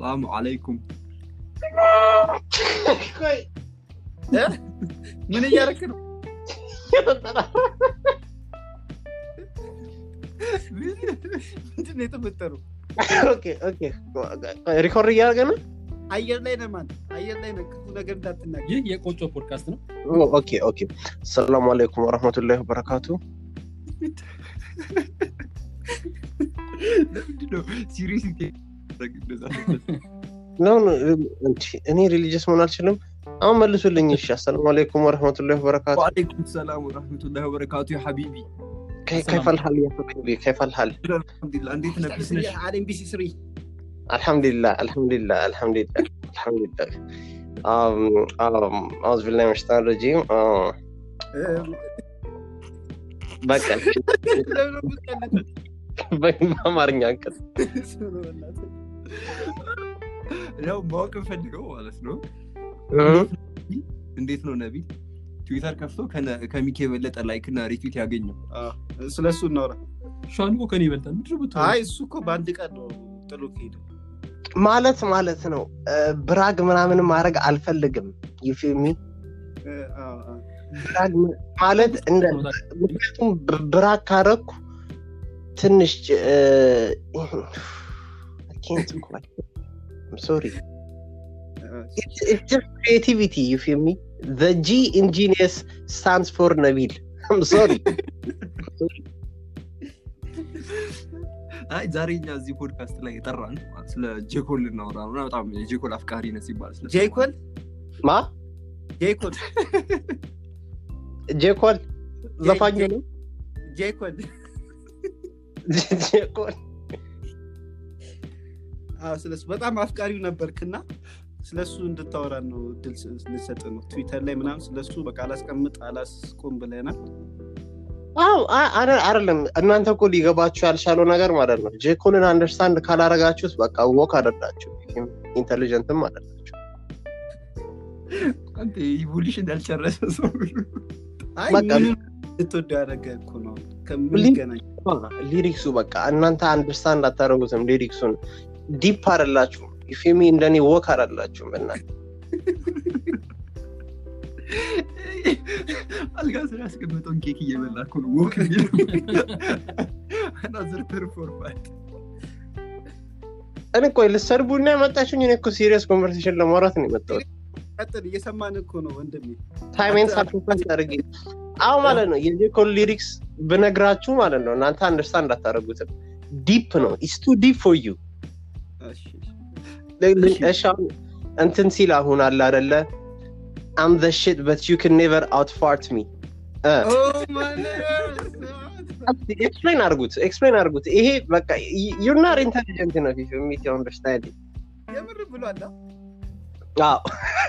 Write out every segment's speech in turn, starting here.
ሰላም አለይኩም ቆይ ምን እያደረክ ነው ምንድን ነው የተፈጠረው ኦኬ ኦኬ ሪኮርድ እያደረገ ነው አየር ላይ ነህ ማን አየር ላይ ነህ ክፉ ነገር እንዳትናገር ይህ የቆጮ ፖድካስት ነው ኦኬ ኦኬ ሰላሙ አለይኩም ወረህመቱላሂ ወበረካቱ ለምንድን ነው ሲሪየስ ኖ ኖ፣ እንቺ እኔ ሪሊጅስ መሆን አልችልም አሁን መልሱልኝ እሺ አሰላሙ አለይኩም ወረህመቱላሂ ወበረካቱ ወአለይኩም ሰላም ወረህመቱላሂ ወበረካቱ ያ ሐቢቢ كيف الحال يا حبيبي كيف الحال አልሐምዱሊላህ እንዴት ነህ ቢዝነስ አለም ቢሲ ስሪ الحمد لله الحمد لله الحمد لله الحمد لله um, um, أعوذ بالله من الشيطان الرجيم آه، በቃ በአማርኛ አንቀጽ ያው ማወቅ እንፈልገው ማለት ነው እንዴት ነው ነቢል ትዊተር ከፍቶ ከነ- ከሚኪ የበለጠ ላይክ እና ሪትዊት ያገኘው ስለ እሱ እናውራ ሻኑ እኮ ከኔ ይበልጣል ምድር ብትሆን አይ እሱ እኮ በአንድ ቀን ነው ጥሎ ከሄደ ማለት ማለት ነው እ፣ ብራግ ምናምን ማድረግ አልፈልግም ዩፊሚ እ፣ አዎ፣ አዎ። ብራግ ም- ማለት እንደ ምክንያቱም ብ- ብራግ ካረኩ ትንሽ ሶሪ ክሪኤቲቪቲ ዩፊሚ ጂ ኢንጂኒየስ ስታንስ ፎር ነቢል ሶሪ አይ ዛሬ እኛ እዚህ ፖድካስት ላይ የጠራን ስለ ጄኮል ልናወራ ነው እና በጣም የጄኮል አፍቃሪ ነህ ሲባል ስለ ጄኮል ማ ጄኮል ጄኮል ዘፋኝ ነው ጄኮል ጄኮል አዎ፣ ስለሱ በጣም አፍቃሪው ነበርክና ስለሱ እንድታወራ ነው እድል ስ- ልሰጥ ነው ትዊተር ላይ ምናምን ስለሱ በቃ አላስቀምጥ አላስቆም ብለናል አዎ አ- አረ- አይደለም እናንተ እኮ ሊገባችሁ ያልቻለው ነገር ማለት ነው ጄኮልን አንደርስታንድ ካላረጋችሁት በቃ ወክ አደላችሁ ኢንቴሊጀንትም አደላችሁ አንተ ኢቮሉሽን ያልጨረሰ ሰው አይ በቃ ምኑን ልትወደው ያደረገ እኮ ነው ከምንገናኝ ሊሪክሱ በቃ እናንተ አንደርስታንድ አታደረጉትም ሊሪክሱን ዲፕ አደላችሁም ፊሚ እንደኔ ወክ አደላችሁም እና አልጋ ስር ያስቀመጠውን ኬክ እየበላ እኮ ነው ወክ አናዘር ፐርፎርማንስ እኔ ቆይ ልሰድቡና የመጣችሁኝ እኔ እኮ ሲሪየስ ኮንቨርሴሽን ለማውራት ነው የመጣሁት ቀጥል እየሰማን እኮ ነው ወንድሜ ታይሜን ሳክሪፋይስ አድርጌ አሁ ማለት ነው የጄኮል ሊሪክስ ብነግራችሁ ማለት ነው እናንተ አንደርስታንድ አታደረጉትም ዲፕ ነው ኢስ ቱ ዲፕ ፎር ዩ እሺ፣ እሺ አሁን እንትን ሲል አሁን አለ አደለ አም ዘ ሽት በት ዩ ክን ኔቨር አውትፋርት ሚ Oh my God! ኤክስፕሌን አድርጉት ኤክስፕሌን አድርጉት ይሄ በቃ ዩር ናት ኢንቴሊጀንት ነው ፊት ሚት አንደርስታንድ የምር ብሏል አ? አዎ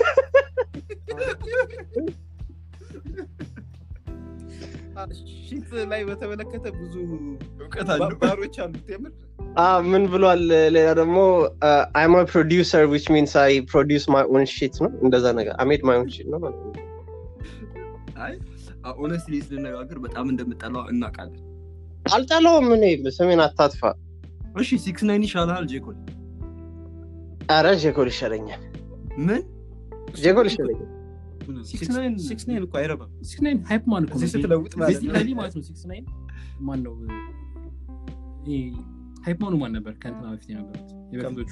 አ፣ ሺት ላይ በተመለከተ ብዙ እውቀት አለው ባሮች አሉት የምር አዎ፣ ምን ብሏል ሌላ ደግሞ አይም ፕሮዲውሰር ዊች ሚንስ አይ ፕሮዲውስ ማይ ኦን ሺት ነው እንደዛ ነገር አሜድ ማይ ኦን ሺት ነው ማለት ነው አይ ኦነስትሊ ስንነጋገር በጣም እንደምጠላው እናውቃለን አልጠላውም እኔ ስሜን አታጥፋ እሺ ሲክስ ናይን ይሻላል ጄኮል አረ ጄኮል ይሻለኛል ምን ጄኮል ይሻለኛል ሲክስ ናይን ሲክስ ናይን እኮ አይረባም ሲክስ ናይን ሃይፕ ማን እኮ እዚህ ስትለውጥ ማለት ነው ቤዚካሊ ማለት ነው ሲክስ ናይን ማን ነው ይሄ ሃይፕ ማኑ ማን ነበር ከእንትና በፊት የነበሩት የበፊቶቹ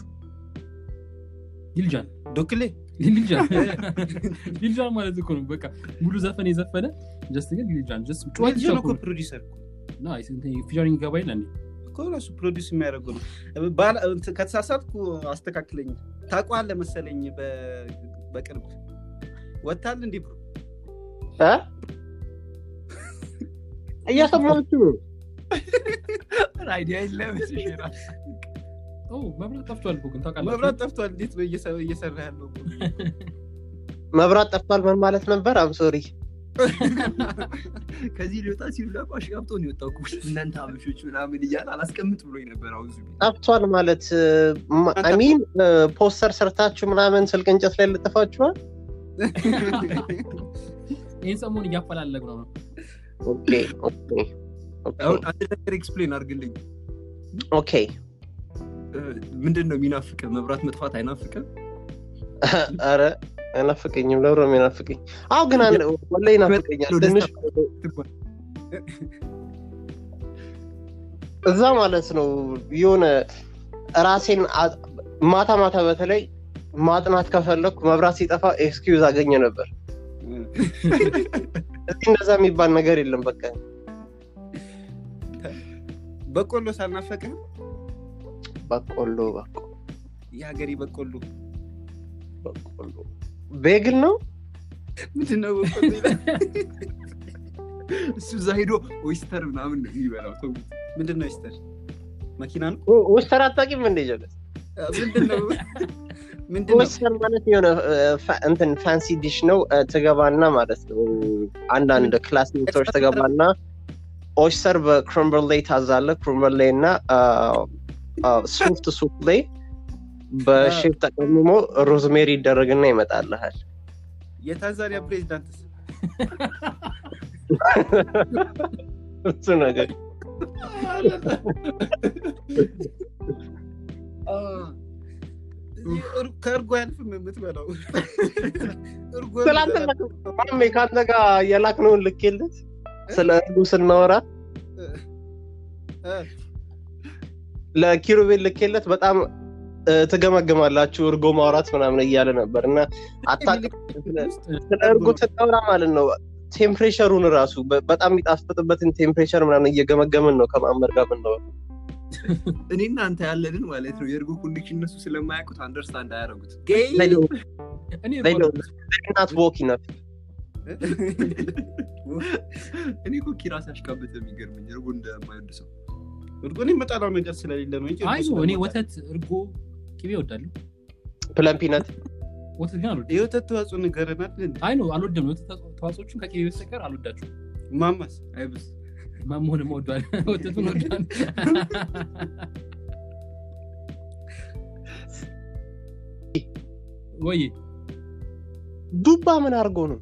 ሊልጃን ዶክሌ ሊልጃን ሊልጃን ማለት እኮ ነው በቃ ሙሉ ዘፈን የዘፈነ ጀስት ግን ሊልጃን ጀስት ጩኸት ጆን እኮ ብቻ ፕሮዲሰር ፊቸሪንግ ገባ ይላል እንዴ እኮ ራሱ ፕሮዲስ የሚያደርጉ ነው ባል- እንትን ከተሳሳትኩ አስተካክለኝ ታውቀዋለህ መሰለኝ በ- በቅርብ ወታል እንዲህ ብሮ እ? እየሰማችሁ ነው አይዲያ የለም ኦ መብራት ጠፍቷል እኮ ግን ታውቃላችሁ መብራት ጠፍቷል እንዴት ነው እየሰ- እየሰራ ያለው መብራት ጠፍቷል ምን ማለት ነበር አም ሶሪ ከዚህ ሊወጣ ሲሉ ደግሞ አሽቃብጦ ነው የወጣው እኮ። እናንተ አበሾች ምናምን እያለ አላስቀምጥ ብሎኝ ነበር አሁን እዚህ ቤት። ጠፍቷል ማለት አሚን ፖስተር ሰርታችሁ ምናምን ስልክ እንጨት ላይ ልጥፋችኋል ይህን ሰሞን እያፈላለግ ነው ነው ኦኬ ኦኬ ኦኬ አሁን አንድ ነገር ኤክስፕሌን አድርግልኝ ኦኬ ምንድን ነው የሚናፍቅ መብራት መጥፋት አይናፍቅም አረ አይናፍቀኝም ለብሮ የሚናፍቀኝ አሁ ግን አንድ ወላሂ ይናፍቀኛል ትንሽ እዛ ማለት ነው የሆነ ራሴን አ- ማታ ማታ በተለይ ማጥናት ከፈለግኩ መብራት ሲጠፋ ኤክስኪውዝ አገኘ ነበር እዚህ እንደዛ የሚባል ነገር የለም በቃ በቆሎ ሳልናፈቅህ በቆሎ በቆ- የሀገሬ በቆሎ በቆሎ ቤግል ነው ምንድን ነው በቆሎ ይላል? እሱ እዛ ሄዶ ኦይስተር ምናምን ነው የሚበላው ተው ምንድን ነው ስተር መኪና ነው ዊስተር አታውቂም እንደ ጀለስ ምንድን ነው ምንድን ነው ዊስተር ማለት የሆነ እ፣ ፋ- እንትን ፋንሲ ዲሽ ነው እ፣ ትገባና ማለት ነው አንዳንድ ክላስ ሜቶች ትገባና ኦይስተር በክሮምበር ላይ ታዛለ ክሮምበር ላይ እና ሶፍት ሱፕ ላይ በሼፍ ተቀምሞ ሮዝሜሪ ይደረግና ይመጣልሃል የታንዛኒያ ፕሬዚዳንትስ እሱ ነገር ከእርጎ ያልፍም የምትበላው እርጎ ትላንትና ማሜ ከአንተ ጋር የላክነውን ልኬለት ስለ እርጉ ስናወራ እ፣ ለኪሩቤል ልኬለት በጣም እ፣ ትገመግማላችሁ እርጎ ማውራት ምናምን እያለ ነበር እና አታውቅም ስለ- ስለ እርጎ ስናወራ ማለት ነው ቴምፕሬቸሩን ራሱ በ- በጣም የሚጣፍጥበትን ቴምፕሬቸር ምናምን እየገመገምን ነው ከማመር ጋር ምንለው እኔ እናንተ ያለንን ማለት ነው የእርጎ ኮንዲክሽን እነሱ ስለማያውቁት አንደርስታንድ አያደረጉት እኔ ናት ወክ ነፍ እኔ እኮ ኪራስ ያሽቃበጥ የሚገርመኝ እርጎ እንደማይወድ ሰው እርጎን የመጣላው ነገር ስለሌለ ነው እንጂ አይ እርጎ እኔ ስለምወድ ወተት እርጎ ቅቤ እወዳለሁ ፕለምፒነት ወተት ግን አልወድም የወተት ተዋጽኦ ንገረናል እንዴ? አይ ነው አልወድም የወተት ተዋጽኦቹን ከቅቤ በስተቀር አልወዳቸውም ማማስ አይብስ ማመሆንም ወዷል ወተቱን ወዷል ወይ ዱባ ምን አድርጎ ነው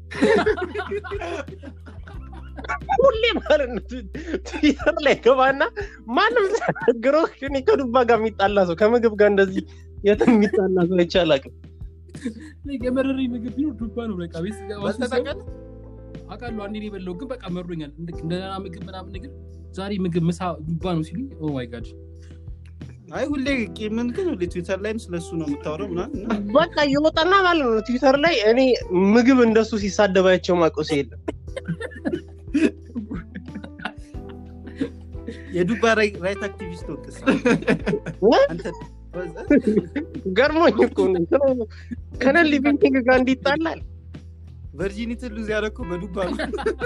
ሁሌ ማለት ነው ትዊተር ላይ ገባና ማንም ተናግሮ እኔ ከዱባ ጋር የሚጣላ ሰው ከምግብ ጋር እንደዚህ የትም የሚጣላ ሰው አይቻላቅም የመረረኝ ምግብ ቢኖር ዱባ ነው በቃ ቤት ስገባ በልተህ ስሰማ ታውቃለህ? አውቃለሁ አንዴ ነው የበላው ግን በቃ መሮኛል ልክ እንደ ደህና ምግብ ምናምን ነገር ዛሬ ምግብ ምሳ ዱባ ነው ሲሉኝ ኦ ማይ ጋድ አይ ሁሌ ምን ግን ሁሌ ትዊተር ላይም ስለሱ ነው የምታወራው ምናምን እና በቃ እየወጣና ማለት ነው ትዊተር ላይ እኔ ምግብ እንደሱ ሲሳደባቸው ማቆስ የለም የዱባ ራይ- ራይት አክቲቪስት ወቅስ አንተ ገርሞኝ እኮ ነው ስለ- ከነን ሊቪንግ ጋር እንዲጣላል ቨርጂኒቲ ሉዝ ያደረኩ በዱባ ነው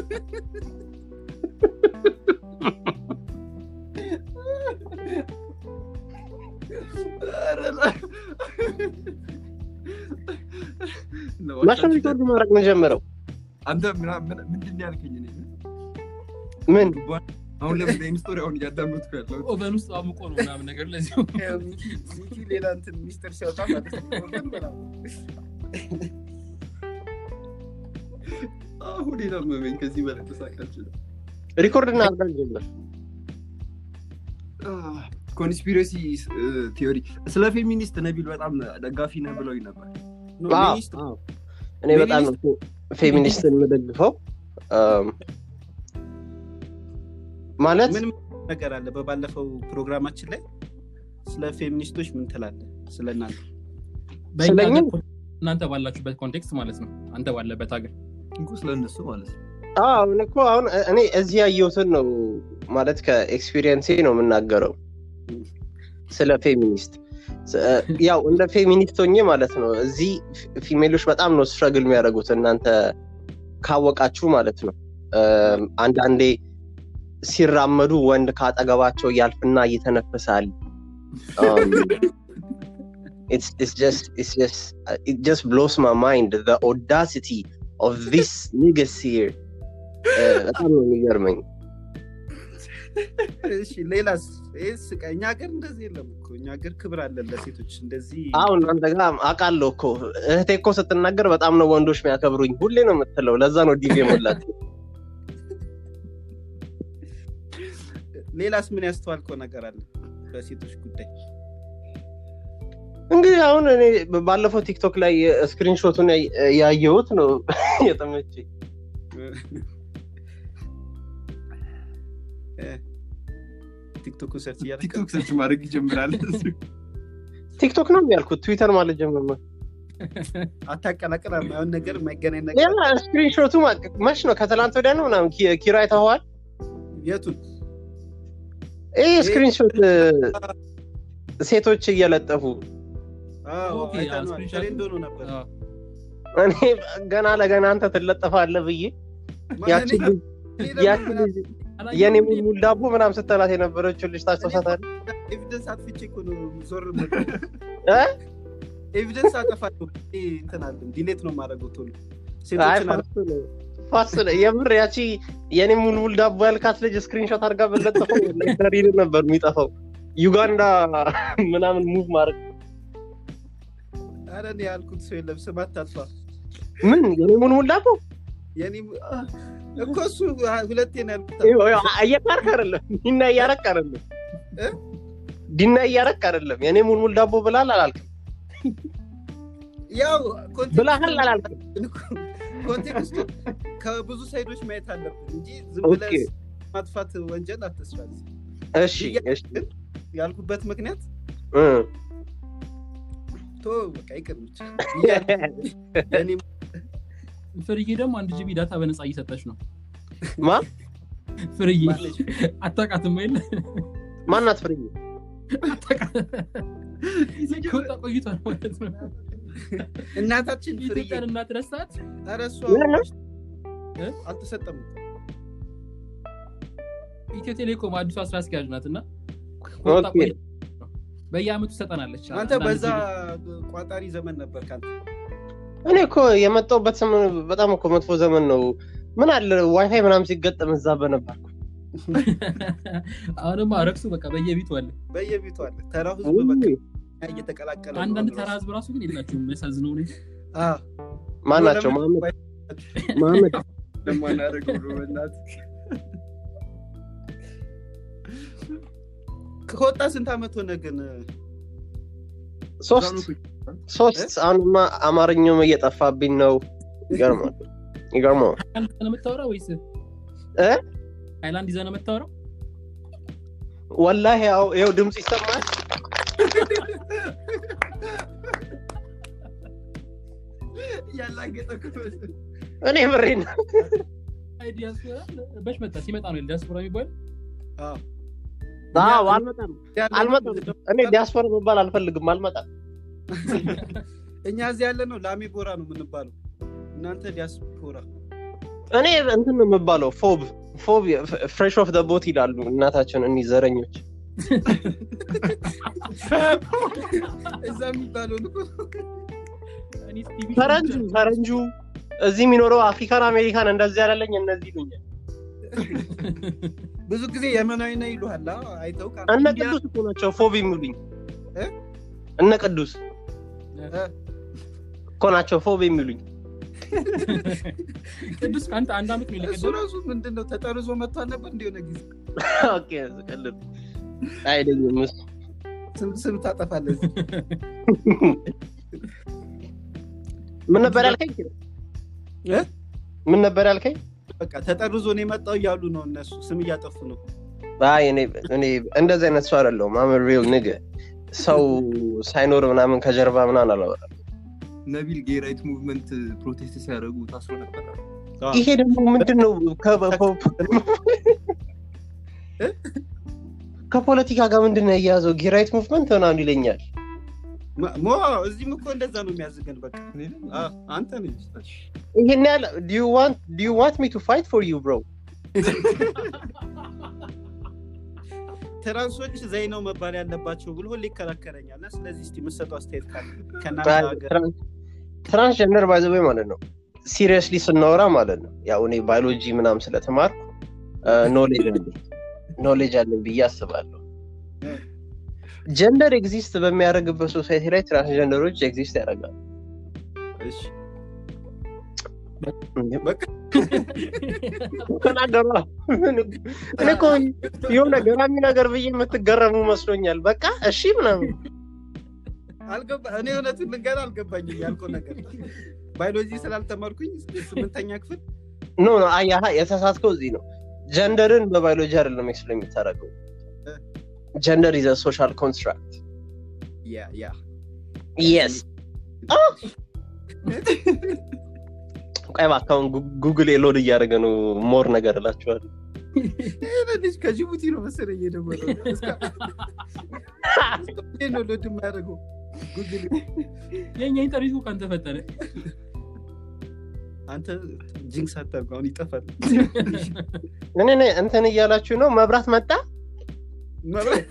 ማሽን ሪኮርድ ማድረግ መጀመረው አንተ ምና- ምና- ምንድን ነው ያልከኝ እኔ? ምን አሁን ለምን ይህን ስቶሪ አሁን እያዳመጥኩ ያለው ኦቨን ውስጥ አሙቆ ነው ምናምን ነገር ለዚሁ ሚኪ ሌላ እንትን ሚስጥር ሲያወጣ ማለት ነው ወገን ምናምን። አሁን መመኝ ከዚህ በላይ ተሳቃችል ሪኮርድ እናድርግ ጀምር ኮንስፒሬሲ ቲዮሪ ስለ ፌሚኒስት ነቢል በጣም ደጋፊ ነህ ብለውኝ ነበር ኖ፣ አዎ፣ ሚኒስት- አዎ። እኔ በጣም ነው ፌሚኒስትን የምደግፈው አም፣ ማለት ምን ነገር አለ በባለፈው ፕሮግራማችን ላይ ስለ ፌሚኒስቶች ምን ትላለህ ስለ እናንተ በእኛ ስለኛ- ሀገር እናንተ ባላችሁበት ኮንቴክስት ማለት ነው አንተ ባለበት ሀገር እንኩ ስለ እነሱ ማለት ነው አዎ፣ እኔ እኮ አሁን እኔ እዚህ ያየሁትን ነው ማለት ከኤክስፒሪየንሴ ነው የምናገረው ስለ ፌሚኒስት ስ- ያው እንደ ፌሚኒስት ሆኜ ማለት ነው እዚህ ፊ- ፊሜሎች በጣም ነው ስትረግል የሚያደርጉት እናንተ ካወቃችሁ ማለት ነው አም፣ አንዳንዴ ሲራመዱ ወንድ ካጠገባቸው ያልፍና ይተነፍሳል Um, it's it's just it's just uh, it just blows my mind the audacity of this niggas here Uh, በጣም ነው የሚገርመኝ እሺ ሌላስ ይህስ እኛ ሀገር እንደዚህ የለም እኮ እኛ ሀገር ክብር አለን ለሴቶች እንደዚህ አሁን እናንተ ጋር አውቃለሁ እኮ እህቴ እኮ ስትናገር በጣም ነው ወንዶች የሚያከብሩኝ ሁሌ ነው የምትለው ለዛ ነው ዲቪ የሞላት ሌላስ ምን ያስተዋልከው ነገር አለ በሴቶች ጉዳይ እንግዲህ አሁን እኔ ባለፈው ቲክቶክ ላይ ስክሪንሾቱን ያየሁት ነው የጠመቼ ቲክቶክ ሰርች እያደረክ ቲክቶክ ሰርች ማድረግ ይጀምራል ቲክቶክ ነው ያልኩት ትዊተር ማለት ጀመር አታቀላቅል የማይሆን ነገር የማይገናኝ ነገር ያ ስክሪንሾቱ መች ነው ከትላንት ወዲያ ነው ምናምን ኪ- ኪራ አይተኸዋል የቱን ይህ ስክሪንሾት ሴቶች እየለጠፉ አዎ፣ ኦኬ፣ አይተነዋል። አዎ፣ ስክሪንሾት። ትሬንድ ሆኖ ነበር አዎ። እኔ ገና ለገና አንተ ትለጠፋለህ ብዬ ያቺ ማን- ልጅ- እኔ ያቺ ደግሞ ልጅ የኔ ሙልሙል ዳቦ ምናምን ስትላት የነበረችው ልጅ ታስታውሳታለህ ኤቪደንስ አጥፍቼ እኮ ነው ዞር የምለው። እ? ኤቪደንስ አጠፋለሁ ይሄ እንትን አለም ዲሌት ነው የማደርገው ቶሎ አይ ሴቶችን አላ- ፋስ ነው ፋስ ነው የምር ያቺ የኔ ሙልሙል ዳቦ ያልካት ልጅ ስክሪንሾት አድርጋ በለጠፈው ላይተሪን ነበር የሚጠፋው ዩጋንዳ ምናምን ሙቭ ማድረግ ኧረ እኔ ያልኩት ሰው የለም ስም አታጥፋ ምን የኔ ሙልሙል ዳቦ የኔ አ፣ እኮ እሱ አ- ሁለቴ ነው ያልኩት እየካርክ አይደለም ዲና እያረክ አይደለም እ? ዲና እያረክ አይደለም የኔ ሙልሙል ዳቦ ብላል አላልክም ያው ኮንቴክስቱ- ብላሃል አላልክም ኮንቴክስቱ ከብዙ ሳይዶች ማየት አለብን እንጂ ዝም ኦኬ ብለህ ማጥፋት ወንጀል አትስራት እሺ እሺ ያልኩበት ምክንያት እ። ቶ በቃ ይቅር ብቻ የኔ ፍርዬ ደግሞ አንድ ጂቢ ዳታ በነፃ እየሰጠች ነው ማ ፍርዬ ማለች አታውቃትም ወይ ማናት ፍሬ ከወጣ ቆይቷል ማለት ነው እናታችን ፍርዬ የኢትዮጵያን እናት ረሳት ኧረ እሷ እ? አልተሰጠም ኢትዮ ቴሌኮም አዲሷ ስራ አስኪያጅ ናት እና ከወጣ ኦኬ። ቆይቷል። በየአመቱ ትሰጠናለች አንተ አንዳንድ በዛ ጊዜ ቋጣሪ ዘመን ነበር ካንተ እኔ እኮ የመጣሁበት ዘመን በጣም እኮ መጥፎ ዘመን ነው ምን አለ ዋይፋይ ምናምን ሲገጠም እዛ በነበርኩ አሁንማ ረክሱ በቃ በየቤቱ አለ በየቤቱ አለ ተራው ህዝብ በቃ እየተቀላቀለ ነው አንዳንድ አሁን ተራ ህዝብ ራሱ ግን የላቸውም የሚያሳዝነው ሁኔታ አ፣ ማናቸው ለምን- መሀመድ መሀመድ ለማናደርገው ነው በእናትህ ከወጣ ስንት አመት ሆነ ግን ሶስት ሶስት አሁንማ አማርኛውም እየጠፋብኝ ነው ይገርማል ይገርማል ሃይላንድ ይዘህ ነው የምታወራው ወይስ እ? ሃይላንድ ይዘህ ነው የምታወራው ወላሂ ያው ይኸው ድምፅ ይሰማል ያላገጠ እኔ ምሬን አይ ዲያስፖራ በሽ መጣ ሲመጣ ነው ዲያስፖራ የሚባል አ፣ አዎ አልመጣም አልመጣም እኔ ዲያስፖራ መባል አልፈልግም አልመጣም እኛ እዚህ ያለ ነው ላሜ ቦራ ነው የምንባለው እናንተ ዲያስፖራ እኔ እንትን ነው የምባለው ፎብ ፎብ ፍሬሽ ኦፍ ደ ቦት ይላሉ እናታችን እኒ ዘረኞች እዛ የሚባለውን እኮ እኔ ቲቪ ፈረንጁ ፈረንጁ እዚህ የሚኖረው አፍሪካን አሜሪካን እንደዚህ ያላለኝ እነዚህ ይሉኛል ብዙ ጊዜ የመናዊ ነው ይሉሃል አ፣ አይተው ቃ- እነ ኢንዲያ- ቅዱስ እኮ ናቸው ፎብ የሚሉኝ እ? እነ ቅዱስ እ፣ እኮ ናቸው ፎብ የሚሉኝ ቅዱስ ከአንተ አንድ አመት ነው እሱ የለቀቀው ራሱ ምንድን ነው ተጠርዞ መጥቷል ነበር እንዲሆነ ጊዜ ኦኬ ስቀልድ አይደኝም እሱ ስም ስም ታጠፋለህ እዚህ። ምን ነበር ያልከኝ እ? ምን ነበር ያልከኝ በቃ ተጠርዞ ነው የመጣው እያሉ ነው እነሱ ስም እያጠፉ ነው አይ እኔ እኔ እንደዚህ አይነት ሰው አይደለሁም አም ሪል ንግ ሰው ሳይኖር ምናምን ከጀርባ ምናምን አላወራም ነቢል ጌ ራይት ሙቭመንት ፕሮቴስት ሲያደርጉ ታስሮ ነበር ይሄ ደግሞ ምንድን ነው ከ- ከፖለቲካ ጋር ምንድን ነው የያዘው ጊራይት ሙቭመንት ምናምን ይለኛል ሞ ሞ፣ እዚህም እኮ እንደዛ ነው የሚያዝገን በቃ አ፣ አንተ ነህ ይሄን ያህል do you want do you want me to fight for you bro ትራንሶች ዘይ ነው መባል ያለባቸው ብሎ ሁሌ ይከራከረኛል እና ስለዚህ እስቲ የምትሰጠው አስተያየት ካለ ከእናንተ ሀገር ትራንስጀንደር ባይዘበይ ማለት ነው ሲሪየስሊ ስናወራ ማለት ነው ያው እኔ ባዮሎጂ ምናምን ስለተማር ኖሌጅ አለኝ ኖሌጅ አለኝ ብዬ አስባለሁ ጀንደር ኤግዚስት በሚያደርግበት ሶሳይቲ ላይ ትራንስጀንደሮች ኤግዚስት ያደርጋሉ እሺ በቃ ተናገሯ እኔ እኮ የሆነ ገራሚ ነገር ብዬ የምትገረሙ መስሎኛል በቃ እሺ ምናምን አልገባ እኔ እውነቱን ልንገርህ አልገባኝም ያልከው ነገር ባዮሎጂ ስላልተማርኩኝ ስምንተኛ ክፍል ኖ ኖ አያሀ የተሳሳትከው እዚህ ነው ጀንደርን በባዮሎጂ አይደለም ኤክስፕሌን የምታደርገው ጀንደር ኢዘ ሶሻል ኮንስትራክት ያ ያ የስ ቆይ እባክህ አሁን ጉ- ጉግል ሎድ እያደረገ ነው ሞር ነገር እላችኋለሁ ይሄ ልጅ ከጅቡቲ ነው መሰለኝ የደወለው እስከ- ይሄ ነው ሎድ የማያደርገው ጉግል የኛ ኢንተርኔት እኮ አንተ ፈጠረ አንተ ጂንክስ አታርገው አሁን ይጠፋል እኔ እኔ እንትን እያላችሁ ነው መብራት መጣ መብራት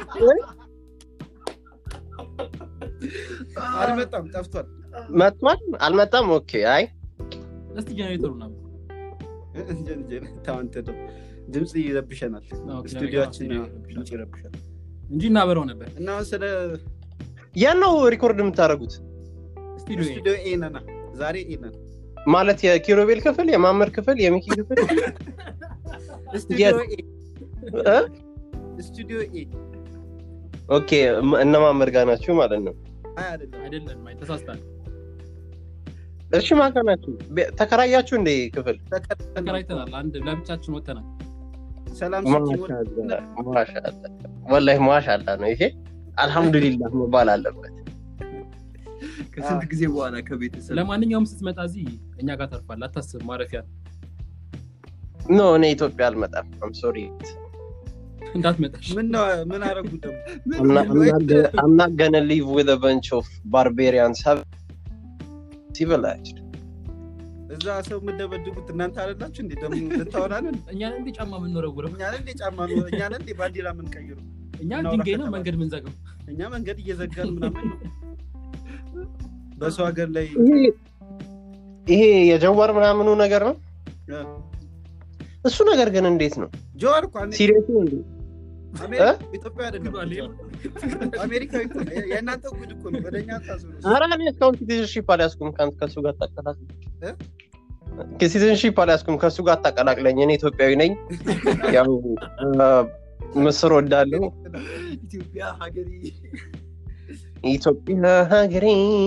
አልመጣም ጠፍቷል መጥቷል አልመጣም ኦኬ አይ እስቲ ጀኔሬተሩ ና እንጀ- እንጀ- ተው አንተ ደግሞ ድምፅ ይረብሸናል ስቱዲዮችን ድምፅ ይረብሻል እንጂ እናበረው ነበር እና አሁን ስለ ያን ነው ሪኮርድ የምታደርጉት ስቱዲዮ ስቱዲዮ ኤ ነና ዛሬ ኤ ነን ማለት የኪሮቤል ክፍል የማመር ክፍል የሚኪ ክፍል ስቱዲዮ ኤ እ? ስቱዲዮ ኤ ኦኬ እም- እነ ማመር ጋር ናችሁ ማለት ነው አይ አይደለም አይደለም አይ ተሳስታል እሺ ማጋ ናችሁ ቤ- ተከራያችሁ እንደ ክፍል ተከራይተናል አንድ ለብቻችን ወተናል ሰላም ሲቲ ሞል ማሻአላ ማሻአላ ወላሂ ማሻአላ ነው ይሄ አልሐምዱሊላህ መባል አለበት ከስንት ጊዜ በኋላ ከቤተሰብ ለማንኛውም ስትመጣ እዚህ እኛ ጋር ተርፋል አታስብ ማረፊያ ኖ እኔ ኢትዮጵያ አልመጣም አም ሶሪ እንዳትመጣሽ ምን ነው ምን አረጉ ደግሞ I'm not gonna live with a bunch of barbarians have civilized እዛ ሰው የምደበድቡት እናንተ አለላችሁ እንዴ ደግሞ ልታወራለን እኛን እንዴ ጫማ የምንወረውረው እኛን እንዴ ጫማ ነው እኛን እንዴ ባንዲራ የምንቀይሩ እኛ እናውራ ድንጋይ ነው ከተባለ። መንገድ ምንዘገው እኛ መንገድ እየዘጋን ምናምን ነው በሰው ሀገር ላይ ይሄ- ይሄ የጀዋር ምናምኑ ነገር ነው እ፣ እሱ ነገር ግን እንዴት ነው ጆዋር እኮ አንዴ ሲሪየስ ነው እንዴ አሜሪካ እ? ኢትዮጵያ አይደለም አሜሪካዊ እኮ ነው። የእናንተ ጉድ እኮ ነው ወደ እኛ ታዞሩ ኧረ እኔ እስካሁን ሲቲዝንሺፕ አልያዝኩም ከአንተ ከእሱ ጋር ታቀላቅለኝ እ? ሲቲዝንሺፕ አልያዝኩም ከእሱ ጋር ታቀላቅለኝ እኔ ኢትዮጵያዊ ነኝ ያው አ፣ ምስር ወዳለሁ ኢትዮጵያ ሀገሬ ኢትዮጵያ ሀገሬ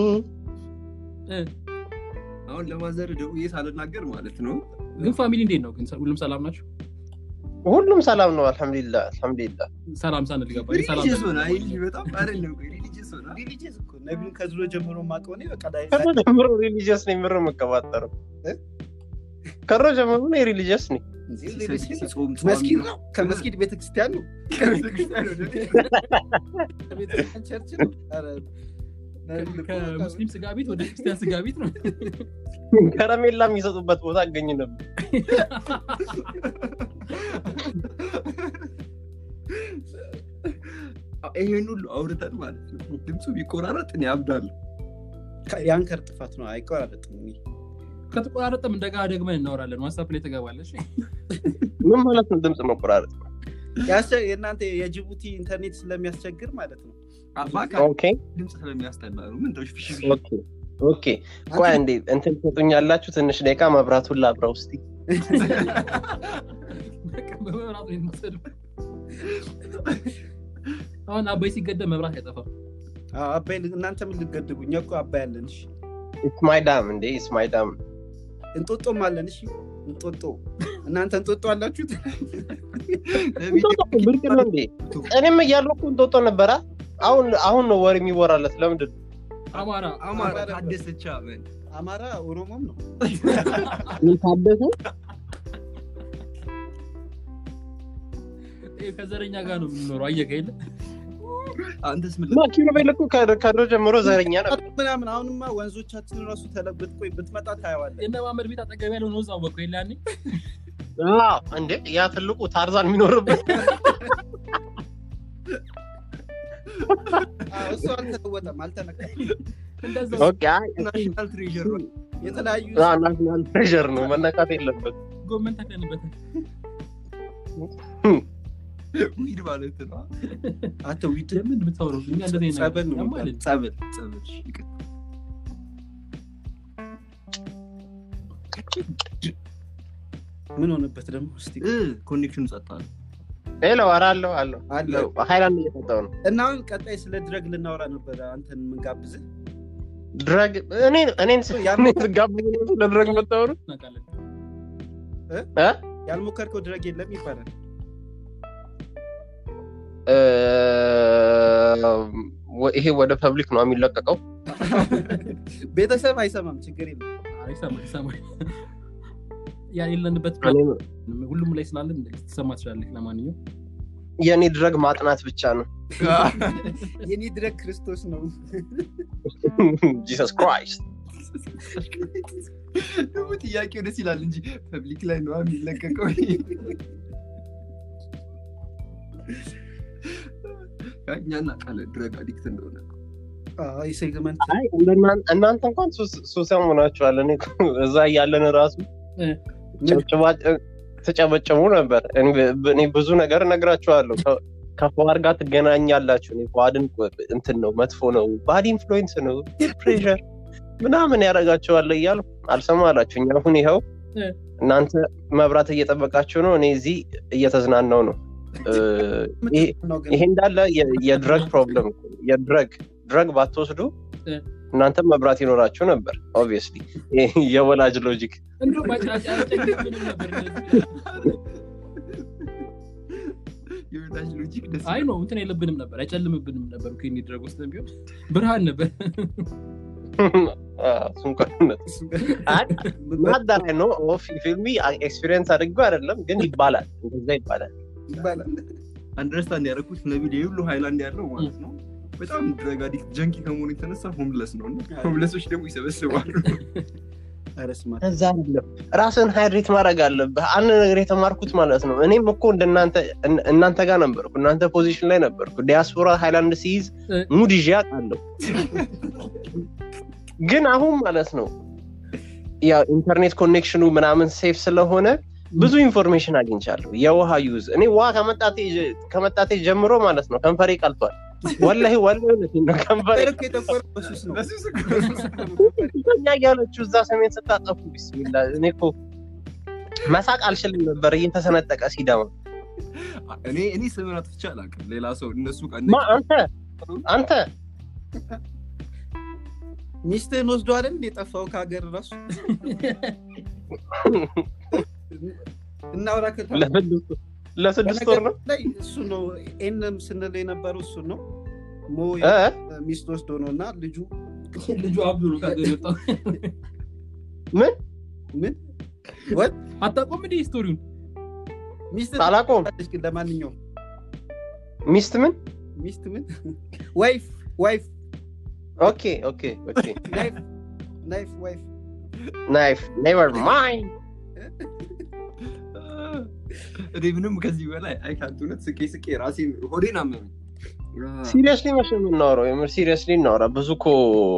አሁን ለማዘር ደውዬ ሳልናገር ማለት ነው ግን ፋሚሊ እንዴት ነው ግን ሁሉም ሰላም ናቸው ሁሉም ሰላም ነው አልሐምዱሊላህ አልሐምዱሊላህ ሰላም ሳንል ገባ ሰላም ሪሊጂየስ ሆነ አይ ልጅ በጣም አይደለም ቆይ ሪሊጂየስ ሆነ ሪሊጂየስ እኮ ነቢዩን ከድሮ ጀምሮ ማቀው እኔ በቃ ላይ ከድሮ ጀምሮ ሪሊጂየስ ነኝ ምር የምቀባጠረው እ? ከድሮ ጀምሮ እኔ ሪሊጂየስ ነኝ ሲጾም መስጊድ ነው ከመስጊድ ቤተክርስቲያን ነው ከቤተክርስቲያን ወደ ቤት ከቤተክርስቲያን ቸርች ነው ኧረ፣ ነቢዩን እኮ በቃ ከሙስሊም ስጋ ቤት ወደ ክርስቲያን ስጋ ቤት ነው ከረሜላ የሚሰጡበት ቦታ አገኝ ነበር ይሄን ሁሉ አውርተን ማለት ነው ድምፁ ቢቆራረጥ እኔ አብዳለሁ የአንከር ጥፋት ነው አይቆራረጥም እኔ ከተቆራረጠም እንደጋ ደግመን እናወራለን ዋትሳፕ ላይ ተገባለች ምን ማለት ነው ድምፅ መቆራረጥ ያስቸ- የእናንተ የጅቡቲ ኢንተርኔት ስለሚያስቸግር ማለት ነው አባካ ኦኬ ድምፅ ስለሚያስጠላ ነው ምን ተውሽ ፍሽ ኦኬ ኦኬ ቆይ እንዴ እንትን ትሰጡኛላችሁ ትንሽ ደቂቃ መብራቱን ላብራ ውስጥ በቃ በመብራት ነው የምትሰድበው። አሁን አባይ ሲገደብ መብራት አይጠፋም አዎ፣ አባይ ል- እናንተ ምን ልገድቡ እኛ እኮ አባይ አለን እሺ ስማይ ዳም እንዴ ስማይ ዳም እንጦጦም አለን እሺ እንጦጦ እናንተ እንጦጦ አላችሁት ብርቅ ነው እንዴ እኔም እያለሁ እኮ እንጦጦ ነበራ አሁን አሁን ነው ወር የሚወራለት ለምንድን ነው አማራ አማራ ታደሰቻ ምን አማራ ኦሮሞም ነው ታደሰ ይሄ ከዘረኛ ጋር ነው የምንኖረው አየህ የለ አንተስ ምን ማ ኪሎቤል እኮ ከ- ከድሮ ጀምሮ ዘረኛ ነበር ምናምን አሁንማ ወንዞቻችን ራሱ ተለብጥ ቆይ ብትመጣ ታየዋለን የነ ማመድ ቤት አጠገብ ያለው ነው እዛው በኩል የለ ያኔ አዎ፣ እንዴ ያ ትልቁ ታርዛን የሚኖርበት አዎ፣ እሱ አልተለወጠም አልተነካም እንደዛ ኦኬ አይ ናሽናል ትሬዠር ነው የተለያዩ ናሽናል ትሬዠር ነው መነካት የለበት ጎመን ተክለንበታል ዊድ ማለት ነው አቶ ዊድ ለምን የምታወራው እኛ እንደዚህ አይነት ጸበል ነው ያማል እንዴ? ጸበል ጸበል እሺ፣ ይቅር። ምን ሆነበት ደግሞ እስቲ እ ኮኔክሽኑ ጸጥ አለ ሄሎ ኧረ አለሁ አለሁ አለ ሀይላንድ እየጠጣሁ ነው እና አሁን ቀጣይ ስለ ድረግ ልናወራ ነበረ አንተን የምንጋብዝህ ድረግ እኔን እኔን ያን- ስጋብዝ ለድረግ መታወሩ እናውቃለን ያልሞከርከው ድረግ የለም ይባላል ይሄ ወደ ፐብሊክ ነው የሚለቀቀው ቤተሰብ አይሰማም ችግር የለም አይሰማ ይሰማ ያ የለንበት እኔ- ሁሉም ላይ ስላለን ልትሰማ ትችላለች ለማንኛውም የእኔ ድረግ ማጥናት ብቻ ነው የኔ ድረግ ክርስቶስ ነው ጂሰስ ክራይስት ደግሞ ጥያቄው ደስ ይላል እንጂ ፐብሊክ ላይ ነው የሚለቀቀው እኛ እናውቃለን ድረግ አዲክት እንደሆነ አዎ፣ ይህ ሴግመንት አይ እንደናን- እናንተ እንኳን ሱሰም ሆናችኋል እኔ እኮ እዛ እያለን ራሱ እ። ጭብጭባ- ተጨበጭቡ ነበር እኔ ብ- እኔ ብዙ ነገር እነግራችኋለሁ ከ- ከፈዋድ ጋር ትገናኛላችሁ እኔ ፈዋድን እንትን ነው መጥፎ ነው ባድ ኢንፍሉዌንስ ነው ፕሬር ምናምን ያደርጋቸዋለ እያሉ አልሰማላችሁኝ አሁን ይኸው እ። እናንተ መብራት እየጠበቃችሁ ነው እኔ እዚህ እየተዝናናው ነው እ፣ ይሄ ነው ግን ይሄ እንዳለ የ- የድረግ ፕሮብለም እኮ ነው። የድረግ ድረግ ባትወስዱ እ። እናንተ መብራት ይኖራችሁ ነበር ኦብቪየስሊ የወላጅ ሎጂክ እንደው ባጭ- አያስጨንቅብንም ነበር እንደዚህ። የወዳጅ ሎጂክ ደስ አይ ነው እንትን የለብንም ነበር አይጨልምብንም ነበር እኮ የኔ ድረግ ውስጥ ቢሆን ብርሃን ነበር እሱን እንኳን እውነት ማዳላይ ነው ፊልሚ ኤክስፒሪየንስ አድርገው አይደለም ግን ይባላል እንደዛ ይባላል ይባላል አንደርስታንድ ያደረኩት ነቢል የሁሉ ሃይላንድ ያለው ማለት ነው በጣም ድረግ አዲክት ጀንኪ ከመሆኑ የተነሳ ሆምለስ ነው እና ሆምለሶች ደግሞ ይሰበስባሉ ኧረ ስማ እዛ አይደለም ራስን ሃይድሬት ማድረግ አለብህ አንድ ነገር የተማርኩት ማለት ነው እኔም እኮ እንደናንተ እን- እናንተ ጋር ነበርኩ እናንተ ፖዚሽን ላይ ነበርኩ ዲያስፖራ ሃይላንድ ሲይዝ እ። ሙድ ይዤ አውቃለሁ ግን አሁን ማለት ነው ያው ኢንተርኔት ኮኔክሽኑ ምናምን ሴፍ ስለሆነ ብዙ ኢንፎርሜሽን አግኝቻለሁ የውሃ ዩዝ እኔ ውሃ ከመጣቴ ጀ- ከመጣቴ ጀምሮ ማለት ነው ከንፈሬ ቀልቷል ወላሂ ወላሂ እውነቴን ነው ከንፈሬ እኮ የተቆረ በሱስ ነው በሱስ እኮ እኛ እያለችው እዛ ሰሜን ስታጠፉ ቢስሚላ እኔ እኮ መሳቅ አልችልም ነበር እየተሰነጠቀ ሲደማ እኔ እኔ ስምን አጥፍቼ አላውቅም ሌላ ሰው እነሱ ቀን ማ አንተ አንተ ሚስትህን ወስዶ አይደል እንደ የጠፋው ከሀገር ራሱ እናውራ ከተባለ ለስድስት- ለስድስት ወር ነው ላይ እሱ ነው ኤንም ስንል የነበረው እሱ ነው ሞ እ? ሚስት ወስዶ ነው እና ልጁ ልጁ አብዱ ነው ከሀገር የወጣው ምን ምን ወት አታውቀውም እንደ ስቶሪውን ሚስት አላቆም ታለች ግን ለማንኛውም ሚስት ምን ሚስት ምን ዋይፍ ዋይፍ ኦኬ ኦኬ ኦኬ ናይፍ ናይፍ ዋይፍ ናይፍ ኔቨር ማይንድ እኔ ምንም ከዚህ በላይ አይካንት እውነት ስቄ ስቄ ራሴን ሆዴን አመመኝ ሲሪየስሊ መቼ ነው የምናወራው የምር ሲሪየስሊ እናወራ ብዙ እኮ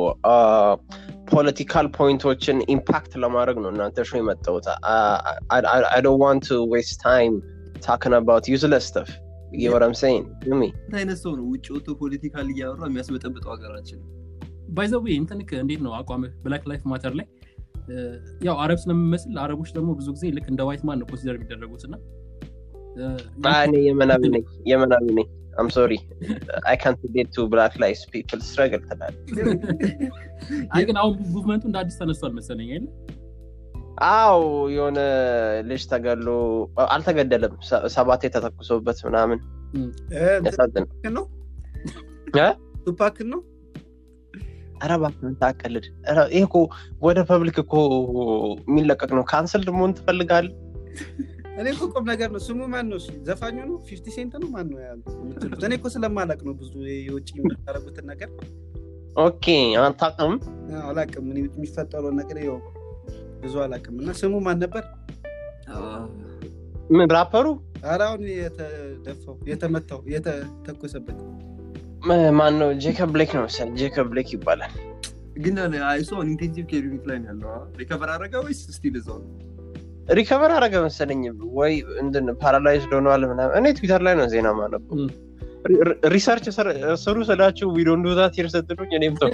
ፖለቲካል ፖይንቶችን ኢምፓክት ለማድረግ ነው እናንተ ሾ የመጣሁት አይ ዶንት ዋንት ቱ ዌስት ታይም ታክን አባውት ዩዝለስ ስተፍ የወረም ሰይን ሚ ምን አይነት ሰው ነው ውጭ ወጥቶ ፖለቲካል እያወራ የሚያስበጠብጠው ሀገራችን ባይዘዌ እንትን ልክ እንዴት ነው አቋምህ ብላክ ላይፍ ማተር ላይ እ፣ ያው አረብ ስለምመስል አረቦች ደግሞ ብዙ ጊዜ ልክ እንደ ዋይት ማን ነው ኮንሲደር የሚደረጉት እና እ፣ እኔ የመናዊ ነኝ የመናዊ ነኝ አም ሶሪ አይ ካንት ዴት ቱ ብላክ ላይፍ ፒፕል ስትረግል ትላል አይ ግን አሁን ሙቭመንቱ እንደ አዲስ ተነስቷል መሰለኝ አይደል አው የሆነ ልጅ ተገሎ አልተገደለም ሰ- ሰባት የተተኩሶበት ምናምን ያሳዝን ነው እ? ቱፓክን ነው ኧረ እባክህ ታቀልድ ይህ እኮ ወደ ፐብሊክ እኮ የሚለቀቅ ነው ካንስል መሆን ትፈልጋለህ እኔ እኮ ቁም ነገር ነው ስሙ ማን ነው ዘፋኙ ነው ፊፍቲ ሴንት ነው ማን ነው ያሉት የምትሉት? እኔ እኮ ስለማላቅ ነው ብዙ የውጭ የሚያደርጉትን ነገር ኦኬ አታውቅም አዎ፣ አላቅም እኔ የሚፈጠረውን ነገር ያው ብዙ አላቅም እና ስሙ ማን ነበር ምን ራፐሩ ኧረ አሁን የተደፋው የተመታው የተተኮሰበት ም- ማን ነው ጄከብ ብሌክ ነው መሰለኝ ጄከብ ብሌክ ይባላል ግን እሱ ኢንቴንሲቭ ኬር ዩኒት ላይ ነው ያለው ሪከቨር አደረገ ወይስ ስቲል እዛው ነው ሪከቨር አረገ መሰለኝ ወይ እንድን ፓራላይዝድ ሆነዋል ምናምን እኔ ትዊተር ላይ ነው ዜና ማነበው እም። ሪ- ሪ- ሪሰርች ስር- ስሩ ስላችሁ ዊዶን ዱዛት ሂር ስትሉኝ እኔም ተው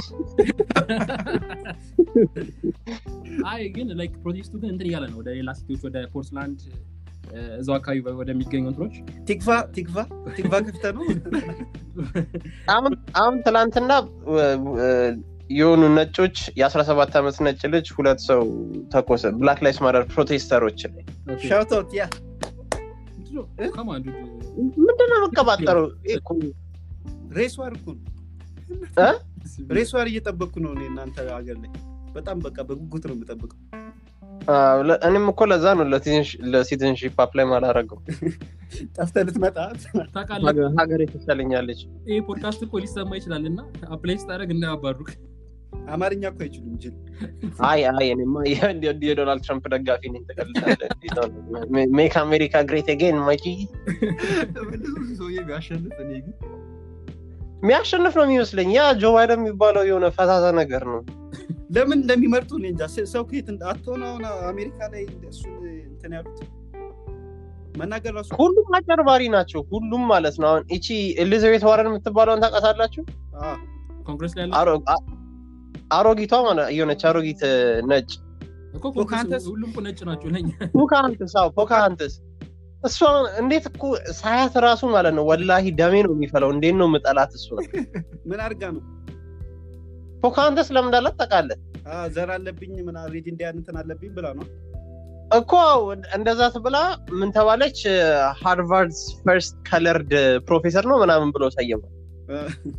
አይ ግን ላይክ ፕሮቴስቱ ግን እንትን እያለ ነው ወደ ሌላ ሲቲዎች ወደ ፖርትላንድ እ፣ እዛው አካባቢ ወደሚገኙ እንትኖች ቲክቫ ቲክቫ ቲክቫ ክፍተ ነው አሁን አሁን ትላንትና እ- እ- የሆኑ ነጮች የአስራ ሰባት ዓመት ነጭ ልጅ ሁለት ሰው ተኮሰ ብላክ ላይስ ማደር ፕሮቴስተሮች ላይ ሻውቶት ያ ከማን ምንድነው መቀባጠረው ይሄ እኮ ሬስ ዋር እኮ ነው እ? ሬስ ዋር እየጠበቅኩ ነው እኔ እናንተ ሀገር ላይ በጣም በቃ በጉጉት ነው የምጠብቀው አ፣ ለ- እኔም እኮ ለዛ ነው ለሲቲዝንሺፕ አፕላይ ማላረገው ጠፍተህ ልትመጣ ታውቃለህ ሀገሬ ትሻለኛለች ይህ ፖድካስት እኮ ሊሰማ ይችላል እና አፕላይ ስታደርግ እንዳያባሩክ አማርኛ እኮ አይችሉም ጅል አይ አይ እኔማ የ- የ- የዶናልድ ትራምፕ ደጋፊ ነኝ ትቀልዳለህ ሜክ አሜሪካ ግሬት አጌን ማጂ ተመልሶ ሰውዬ ቢያሸንፍ እኔ ግን የሚያሸንፍ ነው የሚመስለኝ ያ ጆ ባይደን የሚባለው የሆነ ፈዛዛ ነገር ነው ለምን እንደሚመርጡ እኔ እንጃ ስ- ሰው ከየት እንደ- አትሆነ አሁን አሜሪካ ላይ እሱን እንትን ያሉት መናገር ራሱ ሁሉም አጨርባሪ ናቸው ሁሉም ማለት ነው አሁን እቺ ኤሊዛቤት ዋረን የምትባለውን ታውቃታላችሁ አ፣ ኮንግረስ ላይ ያለ አሮ- አ- አሮጊቷ ማለት የሆነች አሮጊት እ፣ ነጭ እኮ ኮንግረስ ፖካንተስ? ሁሉም እኮ ነጭ ናቸው ለኛ ፖካሃንትስ አዎ ፖካሃንትስ እሷ እንዴት እኮ ሳያት ራሱ ማለት ነው ወላሂ ደሜ ነው የሚፈለው እንዴት ነው ምጠላት እሱ ነው ምን አድርጋ ነው ፖካሃንትስ ለምን እንዳላት ታውቃለህ አ፣ ዘር አለብኝ ምን ሬድ እንዲያን እንትን አለብኝ ብላ ነው እኮ እንደዛ ትብላ ምን ተባለች ሃርቫርድ ፈርስት ከለርድ ፕሮፌሰር ነው ምናምን ብሎ ሰየመ አ፣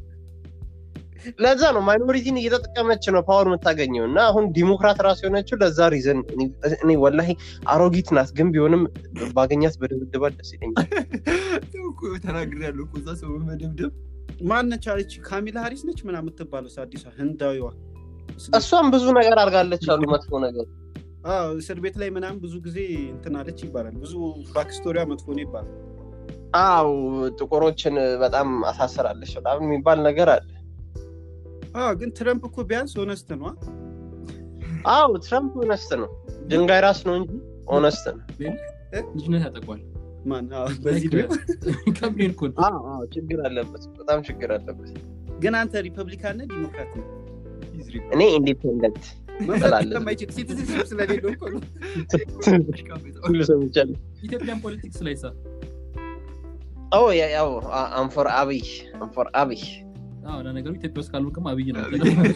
ለዛ ነው ማይኖሪቲን እየተጠቀመች ነው ፓወር የምታገኘው እና አሁን ዲሞክራት ራሱ የሆነችው ለዛ ሪዘን እኔ ወላሂ አሮጊት ናት ግን ቢሆንም ባገኛት በድብድባት ደስ ይለኛል ያው እኮ ተናግሬያለሁ እኮ እዛ ሰው በመደብደብ ማን ነች አለች ካሚላ ሀሪስ ነች ምና የምትባለው አዲሷ ህንዳዊዋ እሷም ብዙ ነገር አድርጋለች አሉ መጥፎ ነገር አዎ፣ እስር ቤት ላይ ምናምን ብዙ ጊዜ እንትን አለች ይባላል ብዙ ባክስቶሪያ መጥፎ ነው ይባላል አው ጥቁሮችን በጣም አሳስራለች በጣም የሚባል ነገር አለ አዎ፣ ግን ትረምፕ እኮ ቢያንስ ሆነስት ነው አ? አው ትራምፕ ኦነስት ነው ድንጋይ ራስ ነው እንጂ ኦነስት ነው ልጅነት ያጠቋል ማን አዎ፣ በዚህ ድረስ ከብሬን እኮ ነው። አዎ አዎ ችግር አለበት በጣም ችግር አለበት ግን አንተ ሪፐብሊካን ነህ ዲሞክራት ነው He's Republican. እኔ ኢንዲፔንደንት መምረጥ እላለሁ። ስለማይችል ሲቲዝንሽፕ ስለሌለው እኮ ነው ሁሉ ሰምቻለሁ ኢትዮጵያን ፖለቲክስ ላይ ሳ ኦ ያ- ያው አንፎር አብይ አንፎር አብይ አዎ ለነገሩ ኢትዮጵያ ውስጥ ካልሆንክም አብይ ነው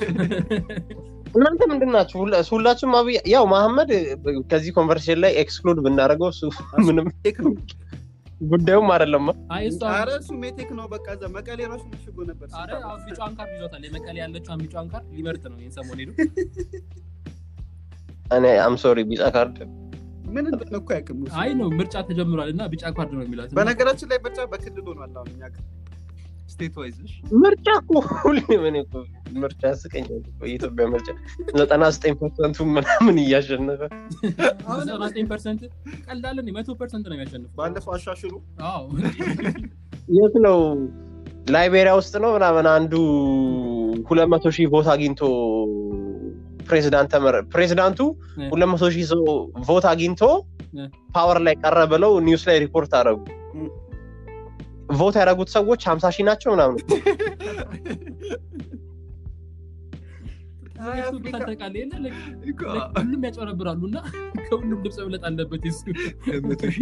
እናንተ ምንድን ናችሁ ሁላ- ሁላችሁም አብይ ያው መሐመድ ከዚህ ኮንቨርሴሽን ላይ ኤክስክሉድ ብናደርገው እሱ ምንም ቴክ ነው ጉዳዩም አይደለም አይ እሷ አረ እሱ ሜቴክ ነው በቃ እዛ መቀሌ ራሱ ምሽጎ ነበር አረ አሁን ቢጫዋን ካርድ ይዞታል የመቀሌ ያለችው ቢጫዋን ካርድ ሊመርጥ ነው ይህን ሰሞን ሄዱ እኔ አም ሶሪ ቢጫ ካርድ ምን እንደሆነ እኮ ያውቅም እሱ። አይ ነው ምርጫ ተጀምሯል እና ቢጫ ካርድ ነው የሚላት እና በነገራችን ላይ ምርጫ በክልል ሆኗል አሁን እኛ ጋር ስቴት ዋይዝ ነሽ ምርጫ እኮ ሁሌም እኔ እኮ ምርጫ ያስቀኛል እኮ የኢትዮጵያ ምርጫ ዘጠና ዘጠኝ ፐርሰንቱ ምናምን እያሸነፈ ዘጠና ዘጠኝ ፐርሰንት ቀላለን መቶ ፐርሰንት ነው የሚያሸንፈው ባለፈው አሻሽሉ አዎ የት ነው ላይቤሪያ ውስጥ ነው ምናምን አንዱ ሁለት መቶ ሺህ ቮት አግኝቶ ፕሬዚዳንት ተመረ ፕሬዚዳንቱ እ። ሁለት መቶ ሺህ ሰው ቮት አግኝቶ እ። ፓወር ላይ ቀረ ብለው ኒውስ ላይ ሪፖርት አደረጉ እ። ቮት ያደረጉት ሰዎች ሀምሳ ሺህ ናቸው ምናምን አይ እሱ አፍሪካ ታጠቃለ የለ like እኮ ሁሉም ያጨረብራሉ እና ከሁሉም ድምፅ መብለጥ አለበት የሱ መቶ ሺህ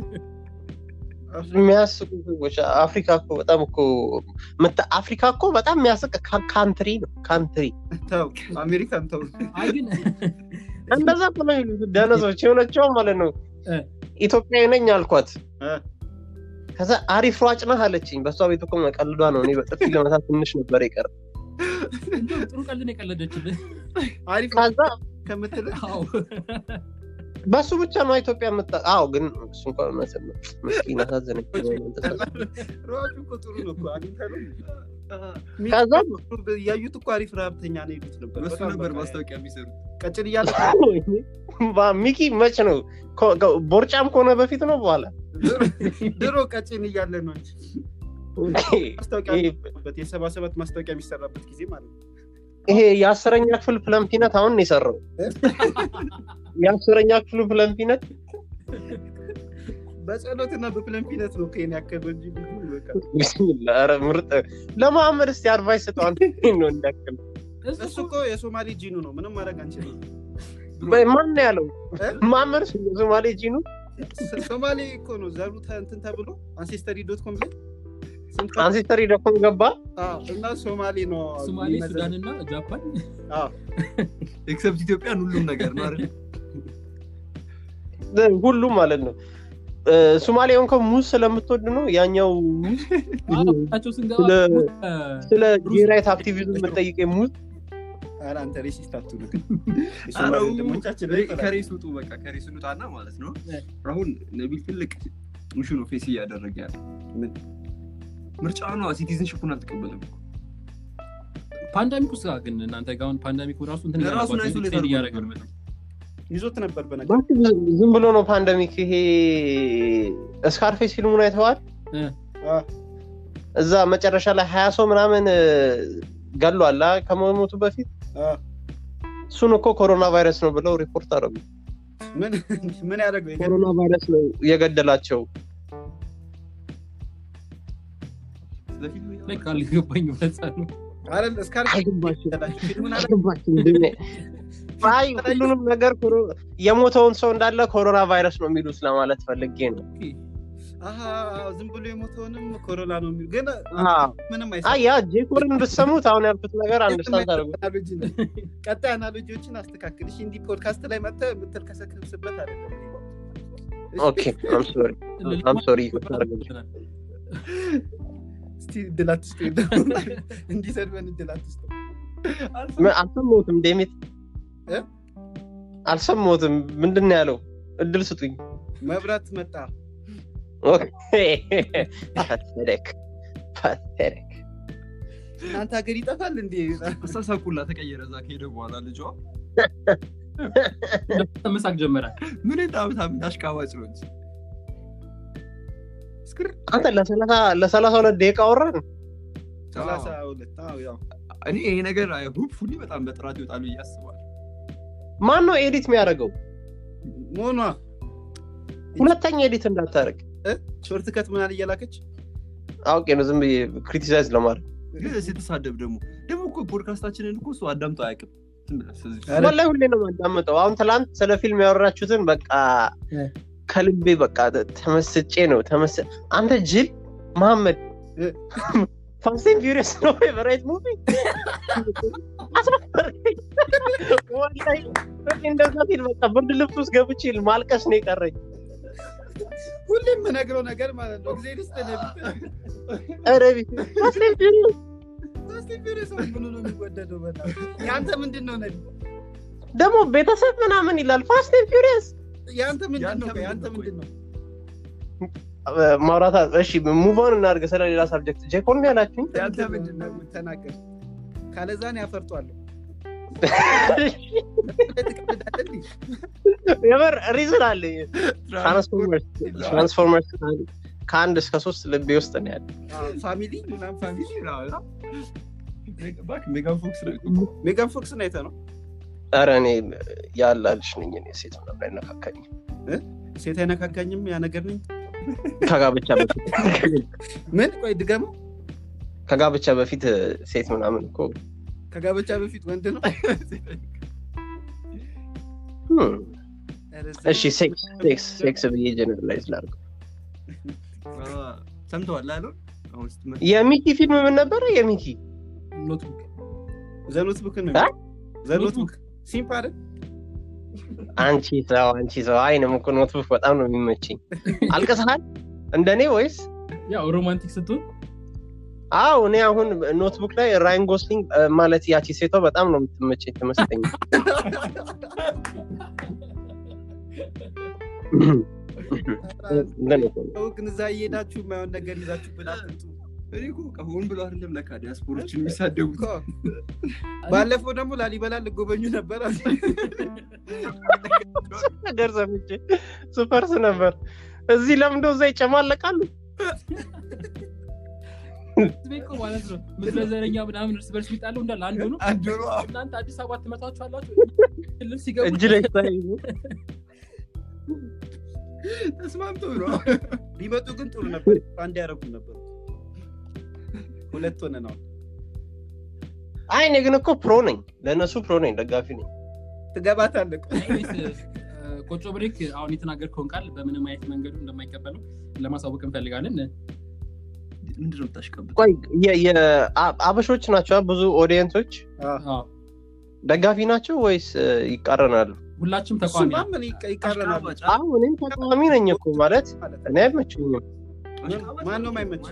የሚያስቁ ሰዎች አፍሪካ እኮ በጣም እኮ ምታ- አፍሪካ እኮ በጣም የሚያስቅ ካ- ካንትሪ ነው ካንትሪ ተው አሜሪካን ተው አይ ግን እንደዛ እኮ ነው የሚሉት ደነዞች የሆነችው ማለት ነው እ። ኢትዮጵያዊ ነኝ አልኳት እ። ከዛ አሪፍ ሯጭ ነህ አለችኝ በእሷ ቤት እኮ መቀልዷ ነው እኔ በጥፊ ለመታት ትንሽ ነበር የቀረ እንደውም ጥሩ ቀልን የቀለደችልህ አሪፍ ከዛ ከምትል አዎ በሱ ብቻ ነው ኢትዮጵያ የምታ አዎ ግን እሱ እንኳን እውነት ነው ምስኪን አሳዘነች ሯጩ እኮ ጥሩ ነው እኮ አግኝተህ ነው ከዛ ያዩት እኮ አሪፍ ረሀብተኛ ነው ይሉት ነበር በሱ በጣም ነበር በቃ ማስታወቂያ የሚሰሩት ቀጭን እያለ ባ- ሚኪ መች ነው ኮ- ኮ- ቦርጫም ከሆነ በፊት ነው በኋላ ድሮ ቀጭን እያለ ነው እንጂ ማስታወቂያ ይሄ- የሚሰራበት የሰባ ሰባት ማስታወቂያ የሚሰራበት ጊዜ ማለት ነው ይሄ የአስረኛ ክፍል ፕለምፒነት አሁን ነው የሰራው የአስረኛ ክፍሉ ፕለምፒነት በጸሎትና በፕለምፒነት ነው ከኔ ያከለው እንጂ ብዙ በቃ ቢስሚላ ኧረ ምርጥ ለመሐመድ እስቲ አድቫይስ ስጠው አንተ ይሄን ነው እንዳክል እሱ እኮ የሶማሌ ጂኑ ነው ምንም ማድረግ አንችልም ማን ነው ያለው እ? መሐመድ የሶማሌ ጂኑ ሶ- ሶማሌ እኮ ነው ዘሩ ተ- እንትን ተብሎ አንሴስተሪ ዶት ኮም ላይ ስንት ቀን- አንሴስተሪ ደኮም ገባ አዎ፣ እና ሶማሌ ነው ሶማሌ የሚመዘዝ- ሱዳንና ጃፓን አዎ። ኤክሰፕት ኢትዮጵያን ሁሉም ነገር ነው አይደል? ሁሉም ማለት ነው እ፣ ሶማሌ እንኳን ሙዝ ስለምትወድ ነው ያኛው ሙዝ ቸው ስንገባ ስለ- እ፣ ስለ ጌራይት አክቲቪዝም የምጠይቀኝ ሙዝ ኧረ አንተ ሬሲስት አትሁን ግን ኧረ የሶማሌ ወንድሞቻችን ላይ ይፈራል። ከሬስ ውጡ በቃ ከሬስ ውጣና ማለት ነው እ። አሁን ነቢል ትልቅ ውሹ ነው ፌስ እያደረገ ያለ ምን? ምርጫ ነው ሲቲዝንሽፑን አልተቀበለም እኮ። ፓንዳሚክ ውስጥ ግን እናንተ ጋር አሁን ፓንዳሚክ ራሱ እንትን ራሱን እያደረጓቸው አይሶሌት ኤክስቴንድ እያደረገ አድርጎ ነው ነው ይዞት ነበር በነገር እባክህ ዝም ብሎ ነው ፓንደሚክ ይሄ ስካርፌስ ፊልሙን አይተዋል አዎ። እዛ መጨረሻ ላይ ሀያ ሰው ምናምን እ፣ ገሏል አ፣ ከመሞቱ በፊት አዎ። እሱን እኮ ኮሮና ቫይረስ ነው ብለው ሪፖርት አደረጉ ምን ምን ያደረገው የገ- ኮሮና ቫይረስ ነው የገደላቸው ስለፊት ላይ ካልገባኝ በዛ ነው አይደል እስካር አይገባችም ፊልሙን አለ አይገባችም እንዴ? አይ ሁሉንም ነገር ኮሮ- የሞተውን ሰው እንዳለ ኮሮና ቫይረስ ነው የሚሉት ለማለት ፈልጌ ነው አሀ ዝም ብሎ የሞተውንም ኮሮና ነው የሚሉ ግን አዎ። ምንም አይ አይሰማም። ያ ጄኮርን ብትሰሙት አሁን ያልኩት ነገር አንደርስታንድ አደረጉ አናሎጂ ነው። ቀጣይ አናሎጂዎችን አስተካክል እሺ እንዲህ ፖድካስት ላይ መጥተህ የምትልከሰከስበት አይደለም ኦኬ አም ሶሪ አም ሶሪ ይቅርታ አድርግልኝ። እስቲ እድል አትስጡ እንዲሰድበን እድል አትስጡ ምን አልሰማሁትም ዴሚት እ? አልሰማሁትም ምንድን ነው ያለው እድል ስጡኝ መብራት መጣ ፓቴቲክ ፓቴቲክ እናንተ ሀገር ይጠፋል እንዴ አሳሳቁላ ተቀየረ እዛ ከሄደ በኋላ ልጇ መሳቅ ጀመራል ምን ጣምታም አሽቃባጭ ነው እንጂ እስክር አንተ ለሰላሳ- ለሰላሳ ሁለት ደቂቃ አወራን ሰላሳ ሁለት አዎ ያው እኔ ይሄ ነገር ሆፕፉሊ በጣም በጥራት ይወጣሉ ብዬ አስባለሁ ማን ነው ኤዲት የሚያደርገው መሆኗ ሁለተኛ ኤዲት እንዳታደርግ ሾርት ከት ምናል እየላከች አውቄ ነው ዝም ብዬ ክሪቲሳይዝ ለማድረግ ግን ስትሳደብ ደግሞ ደግሞ እኮ ፖድካስታችንን እኮ እሱ አዳምጦ አያውቅም ዝም ብለህ ስለዚህ ኧረ ወላሂ ሁሌ ነው የማዳምጠው አሁን ትላንት ስለ ፊልም ያወራችሁትን በቃ እ። ከልቤ በቃ ተመስጬ ነው ተመስ አንተ ጅል መሐመድ እ። ፋስቴን ፊሪየስ ነው ፌቨራይት ሙቪ አስፈረኝ ወላሂ እኔ እንደዛ ሲል በቃ ብርድ ልብስ ውስጥ ገብቼ ማልቀስ ነው የቀረኝ ሁሌም የምነግረው ነገር ማለት ነው ጊዜ ደስ ኧረ ቤት ፋስቴን ፊሪየስ ብሎ ነው የሚወደደው በጣም የአንተ ምንድን ነው ነዲ ደግሞ ቤተሰብ ምናምን ይላል ፋስቴን ፊሪየስ የአንተ ምንድን ነው የአንተ የአንተ ምንድን ምንድን ነው ማውራታ እሺ ሙቮን እናድርግ ስለሌላ ሳብጀክት ጄኮን ነው ያላችሁኝ የአንተ ምንድን ነው ተናገር ካለዛን ያፈርጧለሁ ትቀልዳለህ እንዴ? የምር ሪዝን አለኝ ትራንስፎርመርስ ትራንስፎርመርስ ከአንድ እስከ ሶስት ልቤ ውስጥ ነው ያለ አዎ፣ ፋሚሊ ምናምን ፋሚሊ ሜጋን ፎክስ ነው ሜጋን ፎክስ ነው አይተህ ነው ኧረ እኔ ያላልሽ ነኝ እኔ ሴት ምናምን አይነካካኝ ሴት አይነካካኝም ያ ነገር ነኝ ከጋብቻ በፊት ምን ቆይ ድገመው ከጋብቻ በፊት ሴት ምናምን እኮ ከጋብቻ በፊት ወንድ ነው hmm። ኧረ እሺ ሴክስ ሴክስ ሴክስ ብዬ ጀነራላይዝ ላድርገው ሰምተዋል አለ አሁን ስትመ የሚኪ ፊልም ምን ነበረ የሚኪ ኖትቡክ ዘኖትቡክ ነው አ? ዘኖትቡክ ሲምፕ አይደል አንቺ ሰው አንቺ ሰው አይንም እኮ ኖትቡክ በጣም ነው የሚመችኝ አልቅሰሃል እንደኔ ወይስ ያው ሮማንቲክ ስትሆን አው እኔ አሁን ኖትቡክ ላይ ራይን ጎስሊንግ እ፣ ማለት ያቺ ሴቷ በጣም ነው የምትመቸኝ ትመስለኝ እንደኔ እኮ ነው። ሰው ግን እዛ እየሄዳችሁ የማይሆን ነገር ይዛችሁ ብላትምጡ እኔ እኮ በቃ ሆን ብሎ አይደለም ለካ ዲያስፖሮችን የሚሳደቡት ባለፈው ደግሞ ላሊበላ ልጎበኙ ነበር ነገር ሰምቼ ሱፐርስ ነበር እዚህ ለምንደ እዛ ይጨማለቃሉ ህዝቤ እኮ ማለት ነው ምድረ ዘረኛ ምናምን እርስ በርስ የሚጣለው እንዳለ አንዱ ነው አንዱ ነው እናንተ አዲስ አበባ ትመጣችሁ አላችሁ ክልል ሲገቡ እጅ ላይ ተያይዞ ተስማምቶ ነው ቢመጡ ግን ጥሩ ነበር አንድ ያደረጉ ነበሩ ሁለት ሆነ ነው አይ እኔ ግን እኮ ፕሮ ነኝ ለእነሱ ፕሮ ነኝ ደጋፊ ነኝ ትገባታለህ እኮ። ኤኒዌይስ፣ እ፣ ቆጮ ብሬክ አሁን የተናገርከውን ቃል በምንም አይነት መንገዱ እንደማይቀበለው ለማሳወቅ እንፈልጋለን ምንድን ነው የምታሽቀብጥ ቆይ የ- የ- አ- አበሾች ናቸው ብዙ ኦዲየንሶች አዎ። ደጋፊ ናቸው ወይስ እ, ይቃረናሉ? ሁላችንም ተቃዋሚ እሱማ ነን። ምን ይቀ- ይቃረናሉ አሁን እኔም ተቃዋሚ ነኝ እኮ ማለት ማለት እኔ አይመችኝም። ማነው የማይመች?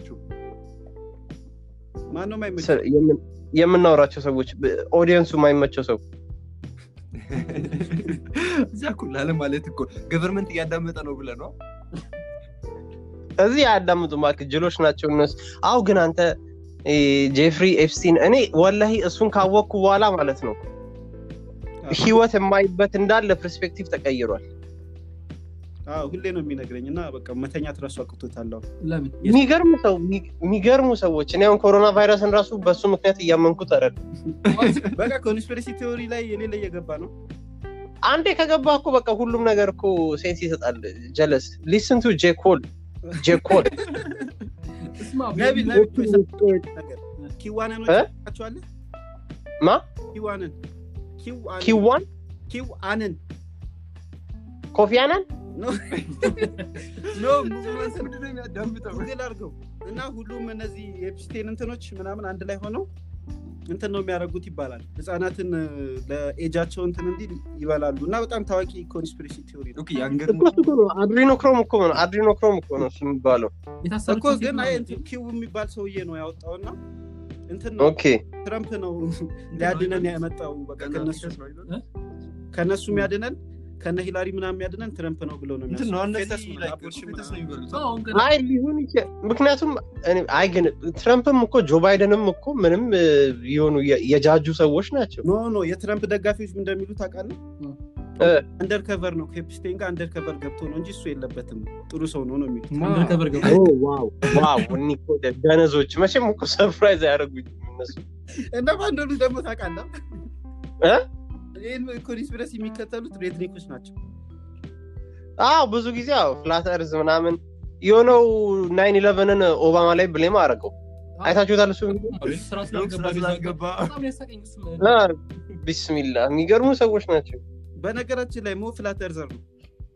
ማነው የማይመች ስ- የምን- የምናወራቸው ሰዎች ብ- ኦዲየንሱ የማይመቸው ሰው እዚያ እኮ ላለ ማለት እኮ ገቨርንመንት እያዳመጠ ነው ብለህ ነው እዚህ አያዳምጡ እባክህ ጅሎች ናቸው እነሱ። አው ግን አንተ እ, ጄፍሪ ኤፕስቲን እኔ ወላሂ እሱን ካወቅኩ በኋላ ማለት ነው ህይወት የማይበት እንዳለ ፐርስፔክቲቭ ተቀይሯል። አዎ፣ ሁሌ ነው የሚነግረኝ እና በቃ መተኛት ራሱ አቅቶታል አሁን። ለምን የሚገርሙ ሰው የሚገርሙ ሰዎች እኔ አሁን ኮሮና ቫይረስን ራሱ በሱ ምክንያት እያመንኩት አይደል በቃ ኮንስፒሬሲ ቴዎሪ ላይ የሌለ እየገባ ነው አንዴ ከገባ እኮ በቃ ሁሉም ነገር እኮ ሴንስ ይሰጣል። ጀለስ ሊስን ቱ ጄኮል ጄኮል እስማ ነቢ ነቢ እኮ የሰጠው ነገር ኪዋነኖች እ? ታውቃቸዋለህ? ማ ኪዋነን ኪዋነን ኪዋን ኪዋነን ኮፊ አናን ኖ ኖ ምንድን ነው የሚያዳምጠው ጉግል አድርገው እና ሁሉም እነዚህ የኤፕስቴን እንትኖች ምናምን አንድ ላይ ሆነው እንትን ነው የሚያደርጉት ይባላል ህጻናትን ለኤጃቸው እንትን እንዲል ይበላሉ እና በጣም ታዋቂ ኮንስፒሬሲ ቴዎሪ ነው ኦኬ የአንገር እኮ እሱ እኮ ነው አድሪኖክሮም እኮ ነው አድሪኖክሮም እኮ ነው እሱ የሚባለው። የታሰረች እኮ ሴት ግን ነው አይ እንጂ። እንትን ኪው የሚባል ሰውዬ ነው ያወጣውና እንትን ነው ኦኬ ትረምፕ ነው ሊያድነን ያመጣው በቃ ከነሱ ከነሱ የሚያድነን ከነ ሂላሪ ምናምን የሚያድነን ትረምፕ ነው ብለው ነው እንትን ነው የሚያስቡት። እነዚህ ፌተስ ምናምን like አቦርሽን ፌተስ ነው ምናምን። የሚበሉት አዎ፣ አሁን ገና አይ ሊሆን ይችላል። ምክንያቱም እኔ- አይ ግን ትረምፕም እኮ ጆ ባይደንም እኮ ምንም እ, የሆኑ የ- የጃጁ ሰዎች ናቸው። ኖ ኖ የትረምፕ ደጋፊዎች ምን እንደሚሉ ታውቃለህ እ። አንደርከቨር ነው ከኤፕስቴን ጋር አንደርከቨር ገብቶ ነው እንጂ እሱ የለበትም ጥሩ ሰው ነው ነው የሚሉት አንደርከቨር ገባ ኦ ዋው ዋው እኒ እኮ ደ- ደነዞች መቼም እኮ ሰርፕራይዝ አያደርጉኝ እነሱ እና ባንዶሉ ደግሞ ታውቃለህ እ? ይህን ኮንስፒረሲ የሚከተሉት ሬድኒኮች ናቸው አዎ ብዙ ጊዜ አዎ ፍላት እርዝ ምናምን የሆነው ናይን ኢለቨንን ኦባማ ላይ ብሌም አደረገው አይታችሁታል እሱ ቪዲዮ? ስራ ስራ ስላልገባ ስላልገባ በጣም ያሳቀኝ እሱም አ፣ ቢስሚላ የሚገርሙ ሰዎች ናቸው በነገራችን ላይ ሞ ፍላት እርዘር ነው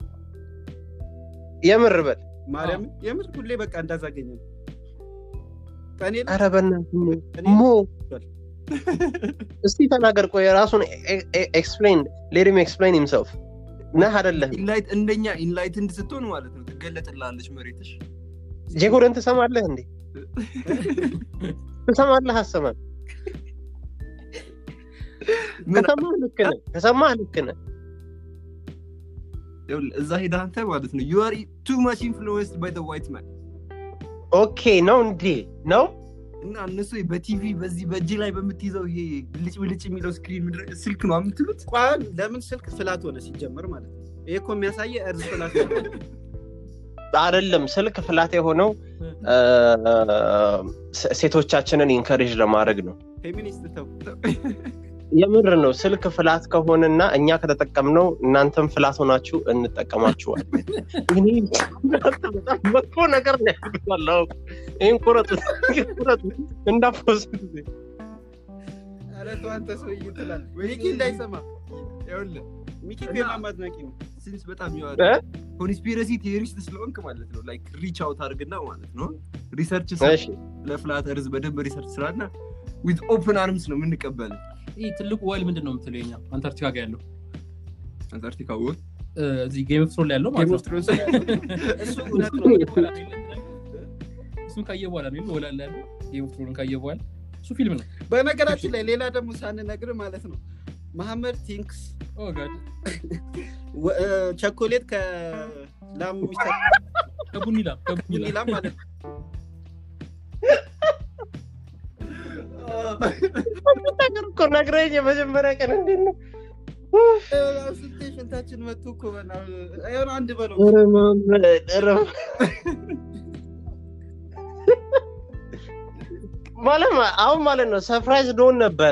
የምር በል ማርያምን የምር ሁሌ በቃ እንዳዛገኘ ነው ቀኔ ላይ ኧረ በእናትህ ሞ- እኔ- ሞ እስቲ ተናገር ቆይ ራሱን ኤክስፕሌን ሌድም ኤክስፕሌን ሂምሰልፍ ነህ አደለህም ኢንላይት እንደኛ ኢንላይትንድ ስትሆን ማለት ነው ትገለጥላለች መሬትሽ ጄኮደን ትሰማለህ እንዴ ትሰማለህ አሰማል ምን ከሰማህ ልክ ነህ ከሰማህ ልክ ነህ ይኸውልህ፣ እዛ ሄደህ አንተ ማለት ነው ዩ አር ቱ ማች ኢንፍሉዌንስድ ባይ ዘ ዋይት ማን ኦኬ ነው እንዴ ነው እና እነሱ በቲቪ በዚህ በእጅ ላይ በምትይዘው ይሄ ብልጭ ብልጭ የሚለው ስክሪን ምንድን ነው? ስልክ ነው የምትሉት ቋን ለምን ስልክ ፍላት ሆነ ሲጀመር ማለት ነው ይሄ እኮ የሚያሳየ እርዝ ፍላት ሆነ አይደለም ስልክ ፍላት የሆነው አ፣ ሴ- ሴቶቻችንን ኢንከሬጅ ለማድረግ ነው ፌሚኒስት ተው የምር ነው ስልክ ፍላት ከሆነና እኛ ከተጠቀምነው እናንተም ፍላት ሆናችሁ እንጠቀማችኋል እኔ በጣም መጥፎ ነገር ነው ያለው ይህን ቁረጡ ይህን ቁረጡ እንዳፖስ ኧረ ተው አንተ ሰውዬ ትላለህ ሚኪ እንዳይሰማ ይኸውልህ ሚኪ እኮ የማማ አድናቂ ነው ሲንስ በጣም እ? ኮንስፒረሲ ቴዎሪስት ስለሆንክ ማለት ነው ላይክ ሪች አውት አድርግና ማለት ነው ሪሰርች እሺ ለፍላት እርዝ በደንብ ሪሰርች ስራና ዊዝ ኦፕን አርምስ ነው የምንቀበል ይህ ትልቁ ወል ምንድን ነው የምትለው የኛ አንታርክቲካ ጋር ያለው አንታርክቲካ ወል እ፣ እዚህ ጌም ኦፍ ትሮን ላይ ያለው ማለት ጌም ነው ኦፍ ትሮንስ ላይ ያለው እሱ እውነት ነው እሱን ካየ በኋላ ነው ወላ ላይ ያለው ጌም ኦፍ ትሮን ካየ በኋላ እሱ ፊልም ነው በነገራችን ላይ ሌላ ደግሞ ሳንነግር ማለት ነው መሐመድ ቲንክስ ኦ ጋድ ወ- እ፣ ቸኮሌት ከላም የሚሰራ ከቡኒ ላም ከቡኒ ላም ላም ማለት ነው ነገር እኮ ነግረኝ የመጀመሪያ ቀን እንዴት ነው እ፣ ስንቴ ሽንታችን መጡ እኮ በእናትህ። የሆነ አንድ በለው ኧረ ማመድ፣ ኧረ ማለት ማ- አሁን ማለት ነው ሰርፕራይዝ ዶን ነበረ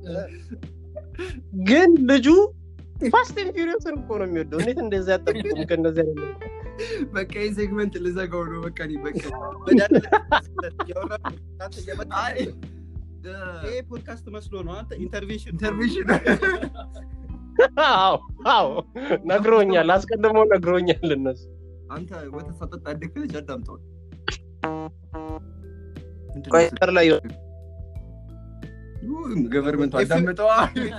ግን ልጁ ፋስት ኤንድ ፊሪየስን እኮ ነው የሚወደው እንዴት እንደዚህ ያጠብቁም ከእንደዚህ አይነት ነገር? በቃ ይህ ሴግመንት ልዘጋው ነው በቃ እኔ በቃ መድኃኒት ያወራህ አንተ እየመጣ አይ፣ ይሄ ፖድካስት መስሎ ነው አንተ ኢንተርቬንሽን ኢንተርቬንሽን አዎ አዎ ነግሮኛል አስቀድሞ ነግሮኛል እነሱ አንተ ወተት ሳጠጣ ያደግክ ልጅ አዳምጠዋል ቆይ ጠር ላይ ገቨርንመንቱ አዳምጠዋ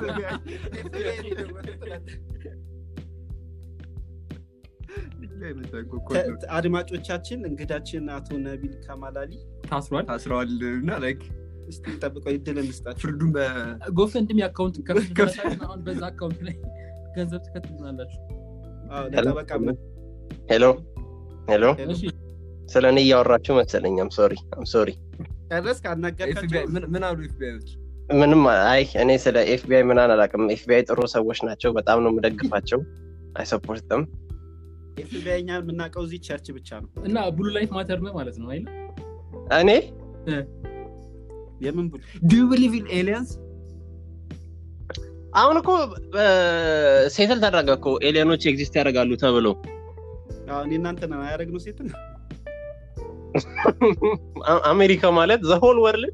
ተ- አድማጮቻችን እንግዳችን አቶ ነቢል ከማላሊ ታስሯል ታስረዋል እና ላይክ እስቲ ጠብቀው ይድል እንስጣቸው ፍርዱን በ ጎፈንድሚ አካውንት ከፍ- ከፍትበታል አሁን በዛ አካውንት ላይ ገንዘብ ትከትልናላችሁ አዎ፣ ለጠበቃ መ- ሄሎ ሄሎ እሺ ስለ እኔ እያወራችሁ መሰለኝ አም ሶሪ አም ሶሪ ጨረስክ አናገርካቸው FBI ምን- ምን አሉ ኤፍቢአዮች ምንም አይ እኔ ስለ ኤፍቢአይ ምናን አላውቅም ኤፍቢአይ ጥሩ ሰዎች ናቸው በጣም ነው የምደግፋቸው አይ ሰፖርትም ኤፍቢአይ እኛ የምናውቀው እዚህ ቸርች ብቻ ነው እና ብሉ ላይፍ ማተር ነው ማለት ነው አይደል እኔ የምን ብሉ ዱ ብሊቭ ኢን ኤሊያንስ አሁን እኮ ሴትል ተደረገ እኮ ኤሊያኖች ኤግዚስት ያደርጋሉ ተብሎ አዎ፣ እኔ እናንተ ነው ያደረግነው ሴት ነው አ- አሜሪካ ማለት ዘሆል ወርልድ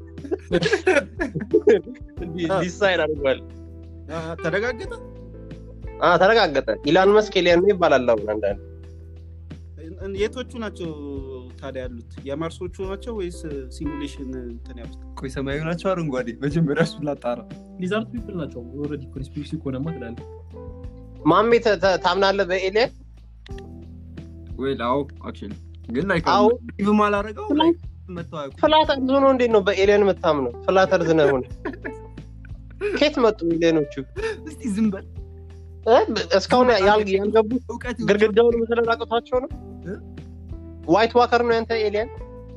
ዲሳይድ አድርጓል አዎ፣ ተረጋገጠ አ፣ ተረጋገጠ ኢላን መስክ ኤሊያን ነው ይባላል አሁን አንዳንድ እን- የቶቹ ናቸው ታዲያ ያሉት የማርሶቹ ናቸው ወይስ ሲሙሌሽን እንትን ያሉት ቆይ ሰማያዊ ናቸው አረንጓዴ መጀመሪያ እሱን ላጣራ ሊዛርድ ፒፕል ናቸው ኦልሬዲ ኮንስፒሬሲ ከሆነማ ትላለህ ማሜ ተ- ተ- ታምናለህ በኤሊያን ወይ አዎ አክቹዋሊ ግን ላይክ አዎ። ኢቭም አላረገው ላይክ መተው አያውቁም ፍላት እርዝ ሆኖ እንዴት ነው በኤሊያን የምታምነው ፍላት እርዝ ነው ሆነ ከየት መጡ ኤሊያኖቹ እስቲ ዝም በል እ? እስካሁን ያል- ያልገቡት እውቀት ግድግዳውን ስለላቀቷቸው ነው እ? ዋይት ዋከር ነው ያንተ ኤሊያን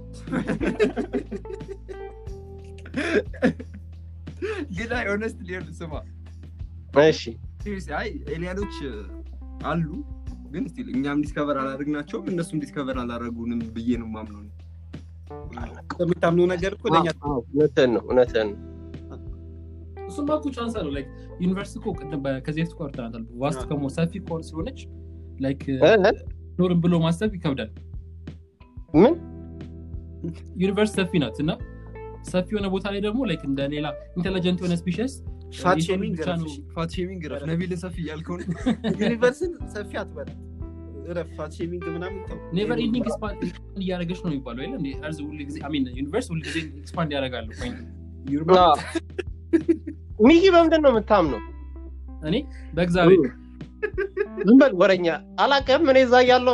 ግን አይ ሆነስት ሊሆን ስማ እሺ seriously፣ አይ ኤሊያኖች አሉ ግን ስቲል እኛም ዲስከቨር አላደረግናቸውም እነሱም ዲስከቨር አላደረጉንም ብዬ ነው ማምነው እኔ። የምታምነው ነገር እኮ ለእኛ አዎ፣ እውነትህን ነው እውነትህን ነው እሱማ እኮ ቻንስ አለው ላይክ ዩኒቨርሲቲ እኮ ቅድም በ- ከዚህ በፊት እኮ አውርተናታል ቫስት ከሞ ሰፊ ከሆነ ስለሆነች ላይክ እ? እ? ኖርም ብሎ ማሰብ ይከብዳል ምን ዩኒቨርስ ሰፊ ናት እና ሰፊ የሆነ ቦታ ላይ ደግሞ ላይክ እንደ ሌላ ኢንቴሊጀንት የሆነ ስፒሽስ ፋት ሼሚንግ ብቻ ነው ፋት ሼሚንግ ረፍ ነቢልን ሰፊ እያልከው ነው ዩኒቨርስን ሰፊ አትበል እረፍ ፋት ሼሚንግ ምናምን ተው ኔቨር ኢንዲንግ ኤክስፓንድ እያደረገች ነው የሚባለው አይደል እንዴ እርዝ ሁሉ ጊዜ አሚን ዩኒቨርስ ሁሉ ጊዜ ኤክስፓንድ ያደርጋሉ ፖይንት አዎ። ሚኪ በምንድን ነው የምታምነው እኔ በእግዚአብሔር ዝም በል ወረኛ አላውቅም እኔ እዛ ያለው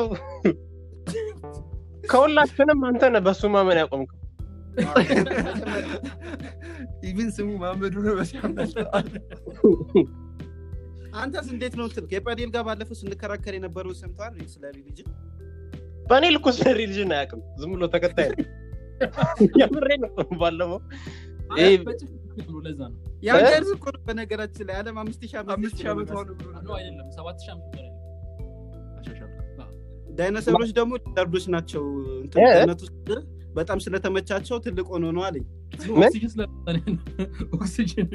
ከሁላችንም አንተ ነህ በሱ ማመን ያቆምከው ኢቭን ስሙ ማመዱ ነው በሲያም አንተስ እንዴት ነው ትል ከጳዴል ጋር ባለፈው ስንከራከር የነበረው ሰምተዋል ስለ ሪሊጅን በእኔ ልኮ ስለ ሪሊጅን አያውቅም ዝም ብሎ ተከታይ ነው የምሬ ነው ባለፈው ይሄ በጭፍን ነው ለዛ ነው ያንተርስ እኮ ነው በነገራችን ላይ ዓለም አምስት ሺህ ዓመት አምስት ሺህ ዓመት ሆነ ብሎ ነው አይደለም ሰባት ሺህ ዓመት በላይ ዳይኖሰሮች ደግሞ ሊዛርዶች ናቸው እንትን እ? ገነት ውስጥ በጣም ስለተመቻቸው ትልቅ ሆኖ ነው አለኝ ምን? ኦክሲጅን ስለመጣ ኦክሲጅን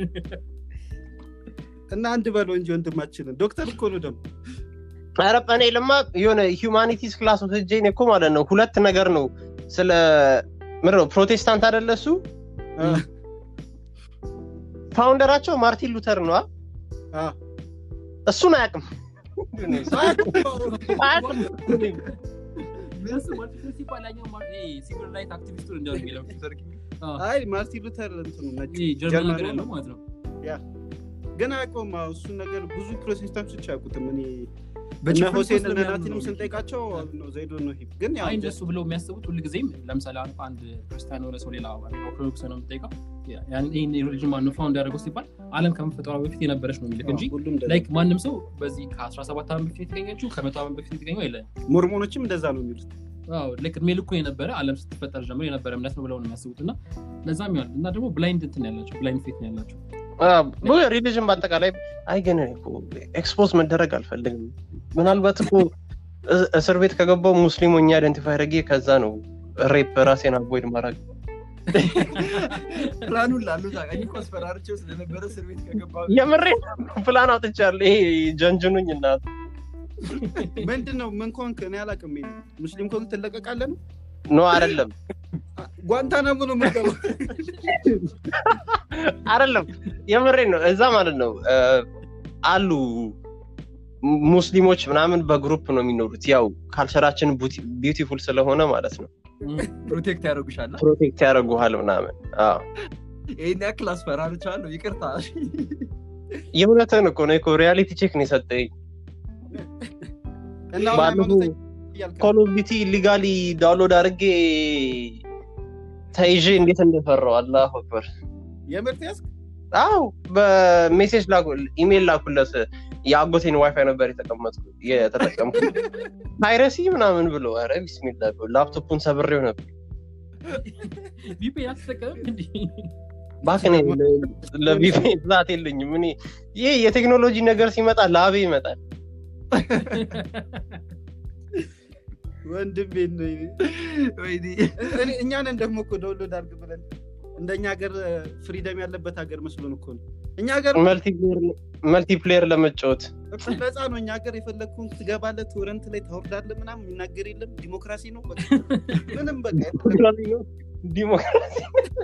እና አንድ በለው እንጂ ወንድማችንን ዶክተር እኮ ነው ደግሞ ኧረ እኔ ለማ የሆነ ሂውማኒቲስ ክላስ ወስጄ እኔ እኮ ማለት ነው ሁለት ነገር ነው ስለ ምንድን ነው ፕሮቴስታንት አይደለ እሱ አ፣ ፋውንደራቸው ማርቲን ሉተር ነው አ? አ። እሱን አያውቅም አያውቅም ሲቪል ራይት አክቲቪስቱን እንደው የሚለው አይ ማርቲን ሉተር እንትኑ ነጭ ጀርመን ጀርመን ሀገር ነው። ያለው ማለት ነው ግን አያውቀውም አዎ፣ እሱን ነገር ብዙ ፕሮቴስታንቶች አያውቁትም እኔ እነ በጭፍን ሆሴን ሶስት እነ ለሚያምኑ ናቲንም ነው። ስንጠይቃቸው ነው ዘይዶ ነው ሂፕ ግን ያው አይ እንደሱ ብለው የሚያስቡት ሁልጊዜም ለምሳሌ አሁን አንድ ክርስቲያን የሆነ ሰው ሌላ ኦርቶዶክስ ነው የምጠይቀው ያን- ይህን ሪሊጅን ማነው ፋውንድ ያደረገው ሲባል አለም ከመፈጠሯ በፊት የነበረች ነው የሚልክ እንጂ ሁሉም እንደዛ። ላይክ ማንም ሰው በዚህ ከ17 ዓመት በፊት የተገኘችው ከመቶ ዓመት በፊት የተገኘው የለ ሞርሞኖችም እንደዛ ነው የሚሉት ልክ እድሜ ልኩ የነበረ አለም ስትፈጠር ጀምሮ የነበረ እምነት ነው ብለው ነው የሚያስቡት እና ለዛም ይሆናል እና ደግሞ ብላይንድ እንትን ያላቸው ብላይንድ ፌት ነው ያላቸው ሪሊጅን በአጠቃላይ አይ ግን እኔ እኮ ኤክስፖዝ መደረግ አልፈልግም ምናልባት እኮ እ- እስር ቤት ከገባው ሙስሊም ሆኜ አይደንቲፋይ አድርጌ ከዛ ነው ሬፕ ራሴን አቮይድ ማድረግ ፕላኑን ላሉ ታውቃኝ እኮ አስፈራርቼው ስለነበረ እስር ቤት ከገባ የምሬ ፕላን አውጥቻለሁ ይሄ ጀንጅኑኝ እና ምንድን ነው ምን ኮንክ እኔ አላውቅም ይሄን ሙስሊም ኮንክ ትለቀቃለህ ነው ኖ አይደለም ጓንታናሞ ነው የምገባው አይደለም የምሬ ነው እዛ ማለት ነው እ፣ አሉ ሙስሊሞች ምናምን በግሩፕ ነው የሚኖሩት ያው ካልቸራችን ቢዩቲፉል ስለሆነ ማለት ነው ፕሮቴክት ያደርጉሻል ፕሮቴክት ያደርጉሃል ምናምን አዎ ይህን ያክል አስፈራርቻለሁ ይቅርታ የእውነትን እኮ ነው እኮ ሪያሊቲ ቼክ ነው የሰጠኝ እና አሁን ባለፈው ሃይማኖተኛ እያልክ ነው። ኮል ኦፍ ዲቲ ኢሊጋሊ ዳውንሎድ አድርጌ ተይዤ እንዴት እንደፈራው አላሁ አክበር የምር ተያዝክ? አው በሜሴጅ ኢሜል ላኩለት የአጎቴን ዋይፋይ ነበር የተቀመጥኩ የተጠቀምኩ ፓይረሲ ምናምን ብሎ ረ ቢስሚላ ብሎ ላፕቶፑን ሰብሬው ነበር ቪፒኤን አትጠቀምም እንዲ ባክኔ ለቪፒኤን ብዛት የለኝም እኔ ይህ የቴክኖሎጂ ነገር ሲመጣ ላቤ ይመጣል ወንድሜ ነው። ወይኔ እኔ- እኛንን ደግሞ እኮ ዳውንሎድ አድርግ ብለን እንደኛ ሀገር ፍሪደም ያለበት ሀገር መስሎን እኮ ነው። እኛ ሀገር መልቲፕሌየር ለመጫወት እኮ ነፃ ነው። እኛ ሀገር የፈለግኩን ትገባለህ፣ ቶረንት ላይ ታወርዳለህ፣ ምናምን የሚናገር የለም። ዲሞክራሲ ነው በቃ። ምንም በቃ ዲሞክራሲ ነው ዲሞክራሲ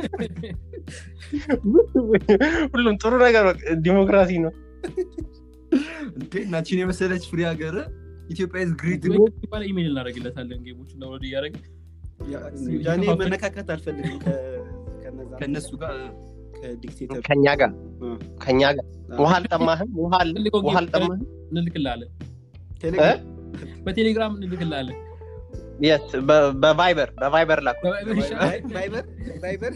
ሁሉም ጥሩ ነገር በቃ ዲሞክራሲ ነው እንዴ እናችን የመሰለች ፍሪ ሀገር ኢትዮጵያ ኢዝ ግሬት ባለ ኢሜል እናደርግለታለን ጌሞችን ዳውንሎድ እያደረግ እኔ መነካከት አልፈልግም ከ- ከነዛ ከእነሱ ጋር ከዲክቴተር ከኛ ጋር እ። ከኛ ጋር ውሃ አልጠማህም ውሃ አለ? ፈልገው ውሃ ጌም አልጠማህም እንልክላለን ቴሌግራም በቴሌግራም እንልክላለን የት በ- በቫይበር በቫይበር ላኩ በቫይበር ይሻላል። ቫይበር ቫይበር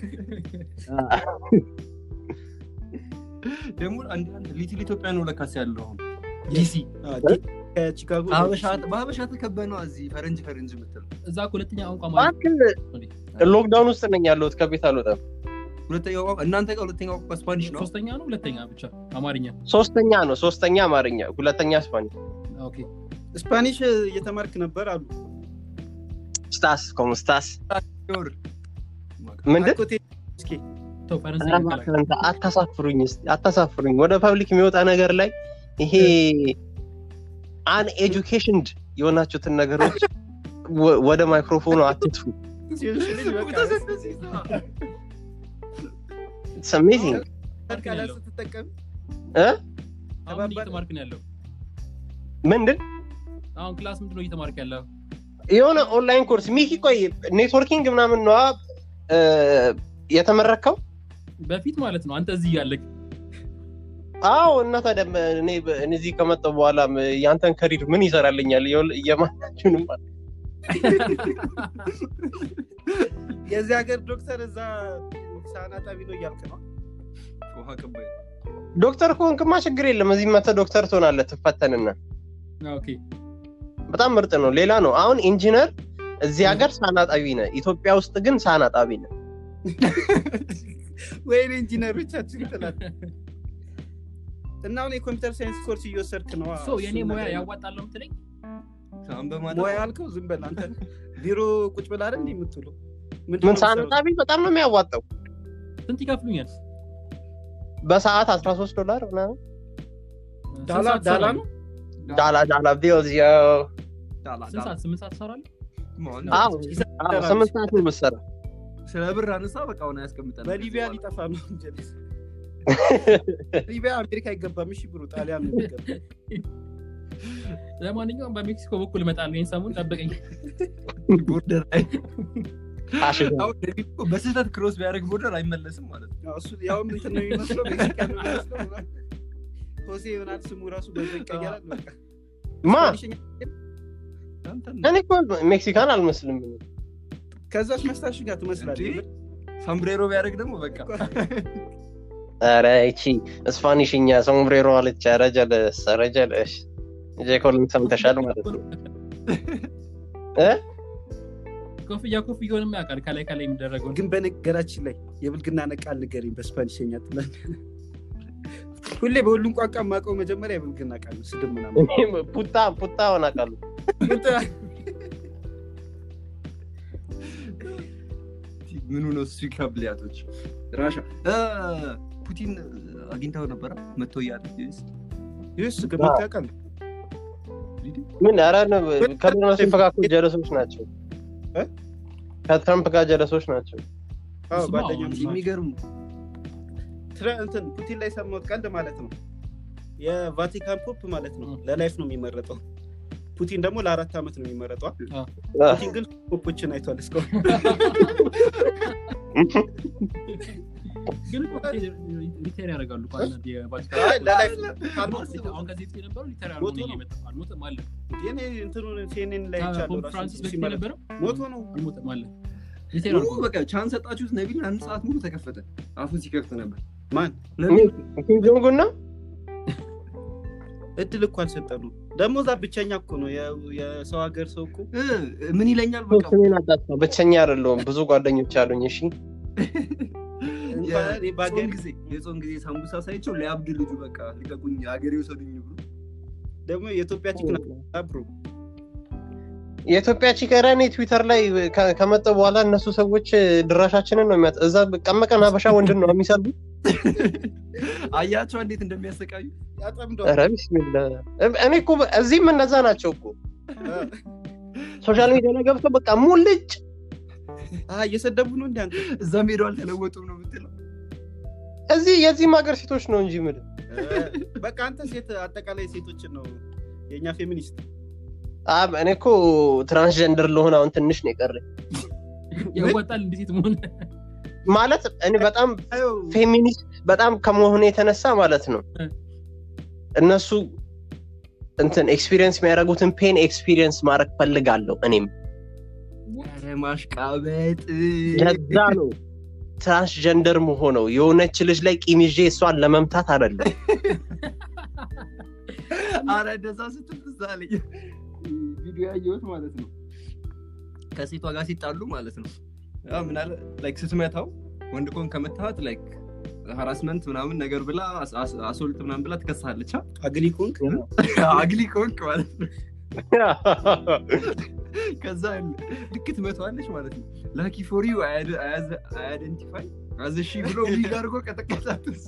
ደግሞ አንድ አንድ ሊትል ኢትዮጵያ ነው ለካስ ያለው አሁን ዲሲ አ፣ ዲ- ከቺካጎ በሀበሻ ተከበ ነው እዚህ ፈረንጅ ፈረንጅ የምትለው እዛ እኮ ሁለተኛ ቋንቋ ማለት እባክህ ሎክዳውን ውስጥ ነኝ ያለሁት ከቤት አልወጣም ሁለተኛው ቋንቋ እናንተ ጋር ሁለተኛው ቋንቋ ስፓኒሽ ነው ሶስተኛ ነው ሁለተኛ ብቻ አማርኛ ሶስተኛ ነው ሶስተኛ አማርኛ ሁለተኛ ስፓኒሽ ኦኬ ስፓኒሽ እየተማርክ ነበር አሉ ስታስ ኮም ስታስ ር ምንድን አኮቴ እስኪ ተው ፈረንሳይ ኧረ ይባላል። እባክህ አንተ አታሳፍሩኝ እስኪ አታሳፍሩኝ ወደ ፐብሊክ የሚወጣ ነገር ላይ ይሄ አን ኤጁኬሽንድ የሆናችሁትን ነገሮች ወ- ወደ ማይክሮፎኑ አትጥፉ ሲልሽ በቃ ኢትስ አሜዚንግ ቃላት ስትጠቀም እ አሁን ምን እየተማርክ ነው ያለው ምንድን አሁን ክላስ ምንድን ነው እየተማርክ ያለው የሆነ ኦንላይን ኮርስ ሚኪ ቆይ ኔትወርኪንግ ምናምን ነዋ እ፣ የተመረከው በፊት ማለት ነው አንተ እዚህ ያለክ አዎ እና ታዲያ እኔ እኔ እዚህ ከመጣሁ በኋላ ያንተን ከሪር ምን ይሰራልኛል የወል- የማናችሁንም የዚህ ሀገር ዶክተር እዛ ሳህን አጣቢ ነው እያልክ ነው ውሃ ቀባይ ዶክተር ከሆንክማ ችግር የለም እዚህ መተህ ዶክተር ትሆናለህ ትፈተንና ኦኬ በጣም ምርጥ ነው ሌላ ነው አሁን ኢንጂነር እዚህ ሀገር ሳህን አጣቢ ነህ ኢትዮጵያ ውስጥ ግን ሳህን አጣቢ ነህ ወይኔ ኢንጂነሮቻችን ትላል እና አሁን የኮምፒውተር ሳይንስ ኮርስ እየወሰድክ ነው ሶ የእኔ ሙያ ያዋጣለሁ ምትለኝ ሳህን በማጠብ ሙያ ያልከው ዝም በል አንተ ቢሮ ቁጭ ብላ አይደል እንዲህ የምትውለው ምንድን ምን ነው ሳህን የምትሰራው? አጣቢ በጣም ነው የሚያዋጣው ስንት ይከፍሉኛል በሰዓት 13 ዶላር ምናምን ዳላ ስንት ሰዓት ዳላ ትሰራለህ? ነው ዳላ ዳላ ቢልዝ ዮ ዳላ ስንት ሰዓት ስምንት ሰዓት ትሰራለህ ዳላ አዎ አዎ፣ ስምንት ሰዓት ነው የምትሰራ ስለ ብር አነሳ በቃ አሁን ያስቀምጠናል በሊቢያ ሊጠፋ ነው እንጀልስ ሊቢያ አሜሪካ አይገባም እሺ ብሩ ጣሊያን ነው የሚገባ ለማንኛውም በሜክሲኮ በኩል እመጣለሁ ይህን ሰሞን ጠብቀኝ ቦርደር ላይ አሽጋ አሁን ዴቪድ እኮ በስህተት ክሮስ ቢያደርግ ቦርደር አይመለስም ማለት ነው ያው እሱ ያውም እንትን ነው የሚመስለው ሜክሲካን ነው የሚመስለው ሆሴ ይሆናል ስሙ ራሱ በዛ ይቀየራል በቃ ማ ስፓኒሽኛ አንተን እኔ እኮ ሜክሲካን አልመስልም ከዛች መስታሽ ጋር ትመስላለህ እንዴ? ሳምብሬሮ ቢያደርግ ደግሞ በቃ ኧረ ይቺ ስፓኒሽኛ ሶምብሬሮ አለች ኧረ ጀለስ ኧረ ጀለስ ጄኮልን ሰምተሻል ማለት ነው እ ኮፍያ ኮፍያውንም ያውቃል ከላይ ከላይ የሚደረገውን ግን በነገራችን ላይ የብልግና ነቃል ንገረኝ በስፓኒሽኛ ትላል ሁሌ በሁሉም ቋንቋ የማውቀው መጀመሪያ የብልግና ቃል ነው ስድብ ምናምን እኔም ፑታ ፑታ ሆና ቃሉ ምኑ ነው እሱ ይከብልያቶች ራሻ እ፣ ፑቲን አግኝተው ነበረ መጥቶ እያለ ይህስ ገመታ ቃል ምን ኧረ ነው ከዶናልድ ትራምፕ ጋር እኮ ጀለሶች ናቸው እ? ከትራምፕ ጋር ጀለሶች ናቸው አዎ እሱማ ጓደኛ አሁን የሚገርም ትረ- እንትን ፑቲን ላይ ሰማሁት ቀልድ ማለት ነው የቫቲካን ፖፕ ማለት ነው እ። ለላይፍ ነው የሚመረጠው ፑቲን ደግሞ ለአራት ዓመት ነው የሚመረጠው አ። ፑቲን ግን ፖፖችን አይቷል እስካሁን ግን እኮ ሪቴር ያደርጋሉ እኮ አንዳንድ የቫቲካን አይ፣ ለላይፍ አሁን ከዚህ በፊት የነበረው ሪቴር አድርጎ ሞቶ ነው ነው። የመጣው አልሞተም አለ እኔ እንትኑን ሲኤንኤን ላይ አይቻለሁ ከፖፕ ራሱ ፍራንሲስ በፊት ሲመረጥ የነበረው ሞቶ ነው አልሞተም አለ ሪቴር ሙሉ አድርጎ በቃ ቻንስ ሰጣችሁት ነቢል አንድ ሰዓት ሙሉ ተከፈተ አፉን ሲከፍት ነበር ማን ነቢል ኪም ጆንግ እና እድል እኮ አልሰጠኑ ደግሞ እዛ ብቸኛ እኮ ነው የ- የሰው ሀገር ሰው እኮ እ፣ ምን ይለኛል በቃ ስሜን አጣጥፋ ብቸኛ አይደለሁም ብዙ ጓደኞች አሉኝ እሺ እንኳን እኔ በሀገር የጾም ጊዜ የጾም ጊዜ ሳምቡሳ ሳይቸው ሊያብድ ልጁ በቃ ልቀቁኝ ሀገሬ ውሰዱኝ ብሎ ደግሞ የኢትዮጵያ ቺክ ብሮ የኢትዮጵያ ቺከራኔ ትዊተር ላይ ከ- ከመጣ በኋላ እነሱ ሰዎች ድራሻችንን ነው የሚያጥ እዛ ቀመቀን ሀበሻ ወንድን ነው የሚሰሩ አያቸው እንዴት እንደሚያሰቃዩ ያጠምደዋል ኧረ ቢስሚላ እኔ እኮ እዚህም እነዛ ናቸው እኮ ሶሻል ሚዲያ ላይ ገብተው በቃ ሙልጭ አ፣ እየሰደቡ ነው እንዲ አንተ እዛም ሄደው አልተለወጡም ነው የምትለው እዚህ የዚህም ሀገር ሴቶች ነው እንጂ ምን በቃ አንተ ሴት አጠቃላይ ሴቶችን ነው የእኛ ፌሚኒስት እኔ እኮ ትራንስጀንደር ለሆነ አሁን ትንሽ ነው የቀረኝ ያዋጣል እንዲህ ሴት መሆን ማለት እኔ በጣም ፌሚኒስት በጣም ከመሆኑ የተነሳ ማለት ነው እ። እነሱ እንትን ኤክስፒሪየንስ የሚያደርጉትን ፔን ኤክስፒሪየንስ ማድረግ ፈልጋለሁ እኔም ኧረ ማሽቃበጥ ለዛ ነው ትራንስጀንደር መሆነው የሆነች ልጅ ላይ ቂም ይዤ እሷን ለመምታት አይደለም አረ እንደዛ ስትል ትዝ አለኝ ቪዲዮ ያየሁት ማለት ነው ከሴቷ ጋር ሲጣሉ ማለት ነው ያው ምን አለ ላይክ ስትመታው ወንድ ኮን ከመታት ላይክ ሀራስመንት ምናምን ነገር ብላ አስ- አስ- አሶልት ምናምን ብላ ትከሳለች አ? አግሊ ኮንክ አግሊ ኮንክ ማለት ነው ከዛ ልክ ትመታዋለች ማለት ነው ላኪ ፎር ዩ አይደንቲፋይ አዘሺ ብሎ ዊግ አድርጎ ቀጠቀጣት እሱ።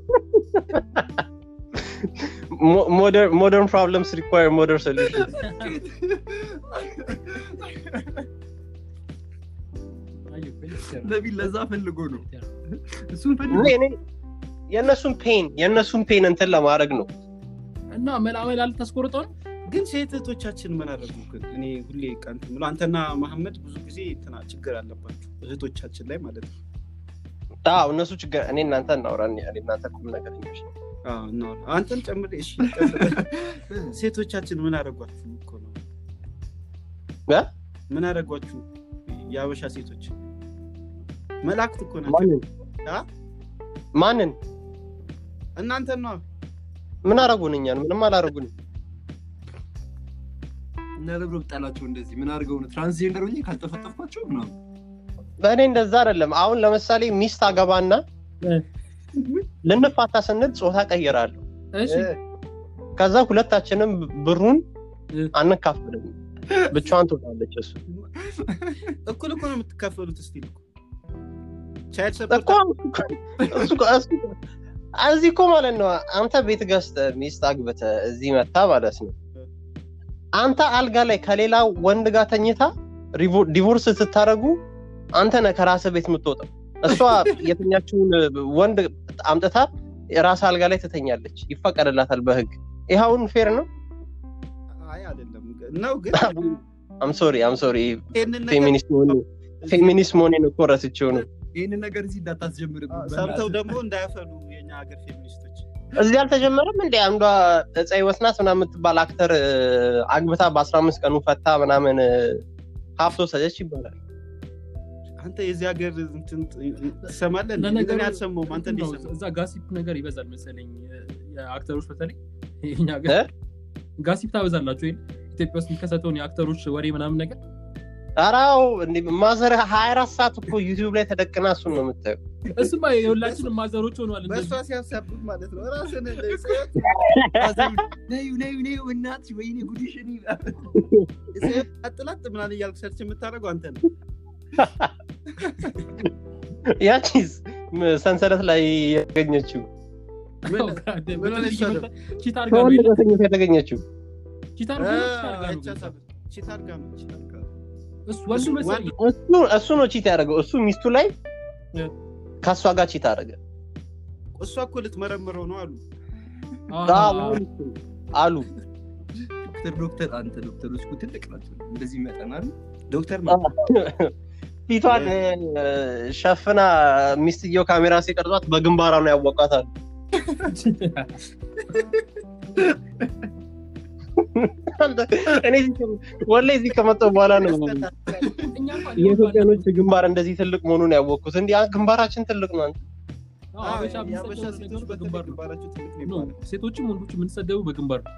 ሞደርን ፕሮብለምስ ሪኳር ሞደርን ሶሉሽን ነቢል ለዛ ፈልጎ ነው እሱን ፈልጎ የእነሱን ፔን የእነሱን ፔን እንትን ለማድረግ ነው እና መላመል አልታስቆርጠው ነው ግን ሴት እህቶቻችን ምን አደረጉ ግን እኔ ሁሌ ቀንት ብሎ አንተና መሐመድ ብዙ ጊዜ እንትና ችግር አለባቸው እህቶቻችን ላይ ማለት ነው አዎ እነሱ ችግር እኔ እናንተ እናውራ እኔ እናንተ ቁም ነገረኞች ነን። አዎ፣ እናወራ። አንተን ጨምር እሺ ቀጥል። ሴቶቻችን ምን አደረጓችሁ እኮ ነው እ? ምን አደረጓችሁ የአበሻ ሴቶች መላእክት እኮ ናቸው ማንን አ? ማንን እናንተን ነው ምን አረጉን እኛን ምንም አላረጉንም እና ለብሮ ብጣላቸው እንደዚህ ምን አድርገው ነው ትራንስጀንደር ሆኜ ካልጠፈጠፍኳቸው ምናምን በእኔ እንደዛ አይደለም አሁን ለምሳሌ ሚስት አገባና እ። ልንፋታ ስንል ጾታ ቀይራለሁ እሺ ከዛ ሁለታችንም ብሩን እ። አንካፈልም ብቻዋን ትወጣለች እሱ እኩል እኮ ነው የምትካፈሉት እስቲ ቻይልድ እኮ ሰፖርት እሱ እኮ- እሱ እኮ- እዚህ እኮ ማለት ነው አንተ ቤት ገዝተህ ሚስት አግብተህ እዚህ መታ ማለት ነው አንተ አልጋ ላይ ከሌላ ወንድ ጋር ተኝታ ሪቮ- ዲቮርስ ስታደረጉ አንተ ነህ ከራስህ ቤት የምትወጣው እሷ የተኛችውን ወንድ አምጥታ የራስ አልጋ ላይ ትተኛለች ይፈቀድላታል በህግ ይኸውን ፌር ነው አይ አይደለም ነው ግን አምሶሪ አምሶሪ ይህንን ነገር ፌሚኒስት መሆኔ ፌሚኒስት መሆኔን እኮ ረስቼው ነው ይህንን ነገር እዚህ እንዳታስጀምርብን ሰምተው ደግሞ እንዳያፈሉ የኛ ሀገር ፌሚኒስቶች እዚህ አልተጀመረም እንደ አንዷ እፀ ህይወት ናት ምናምን የምትባል አክተር እ፣ አግብታ በአስራ አምስት ቀኑ ፈታ ምናምን እ፣ ሀብቶ ሰጀች ይባላል አንተ የዚህ ሀገር እንትን ትሰማለህ እንዴ? ለነገሩ እኔ አልሰማሁም አንተ ነው፣ እንዴት ሰማህ? እዛ ጋሲፕ ነገር ይበዛል መሰለኝ የአክተሮች በተለይ ይሄኛ ሀገር እ? ጋሲፕ ታበዛላችሁ ይሄን ኢትዮጵያ ውስጥ የሚከሰተውን የአክተሮች ወሬ ምናምን ነገር አራው ማዘር ሀያ አራት ሰዓት እኮ ዩቲዩብ ላይ ተደቅና እሱን ነው የምታየው እሱማ የሁላችንም ማዘሮች ሆነዋል በእሷ እንደዚህ ሲያሳብብ ማለት ነው ራስን ነዩ ነዩ ነዩ እናት ወይኔ ጉዲሽን አጥላጥ ምናምን እያልክ ሰርች የምታደርገው አንተ ነው ያቺስ ም- ሰንሰለት ላይ ያገኘችው ምን- ምን ሆነች እሷ ደግሞ? ቺት አድርጋ ነው ከወንድ የለ? ጋር ተኝታ የተገኘችው ቺት አድርጋ ነው ቺት አድርጋ ነው አይቻ ሳብ- ቺት አድርጋ ነው ቺት አድርጋ ነው። እሱ ወንዱ መሰለኝ እሱ እሱ ነው ቺት ያደረገው እሱ ሚስቱ ላይ እ። ከእሷ ጋር ቺት አደረገ እሷ እኮ ልትመረምረው ነው አሉ አሉ ዶክተር ዶክተር አንተ ዶክተሮች እኮ ትልቅ ናቸው እንደዚህ ይመጠናል ዶክተር ፊቷን ሸፍና ሚስትየው ካሜራ ሲቀርጿት በግንባራ ነው ያወቃታል ወላሂ እዚህ ከመጣሁ በኋላ ነው የኢትዮጵያኖች ግንባር እንደዚህ ትልቅ መሆኑን ያወቅኩት እንዲ ግንባራችን ትልቅ ነው ሴቶችም ወንዶች የምንሰደቡ በግንባር ነው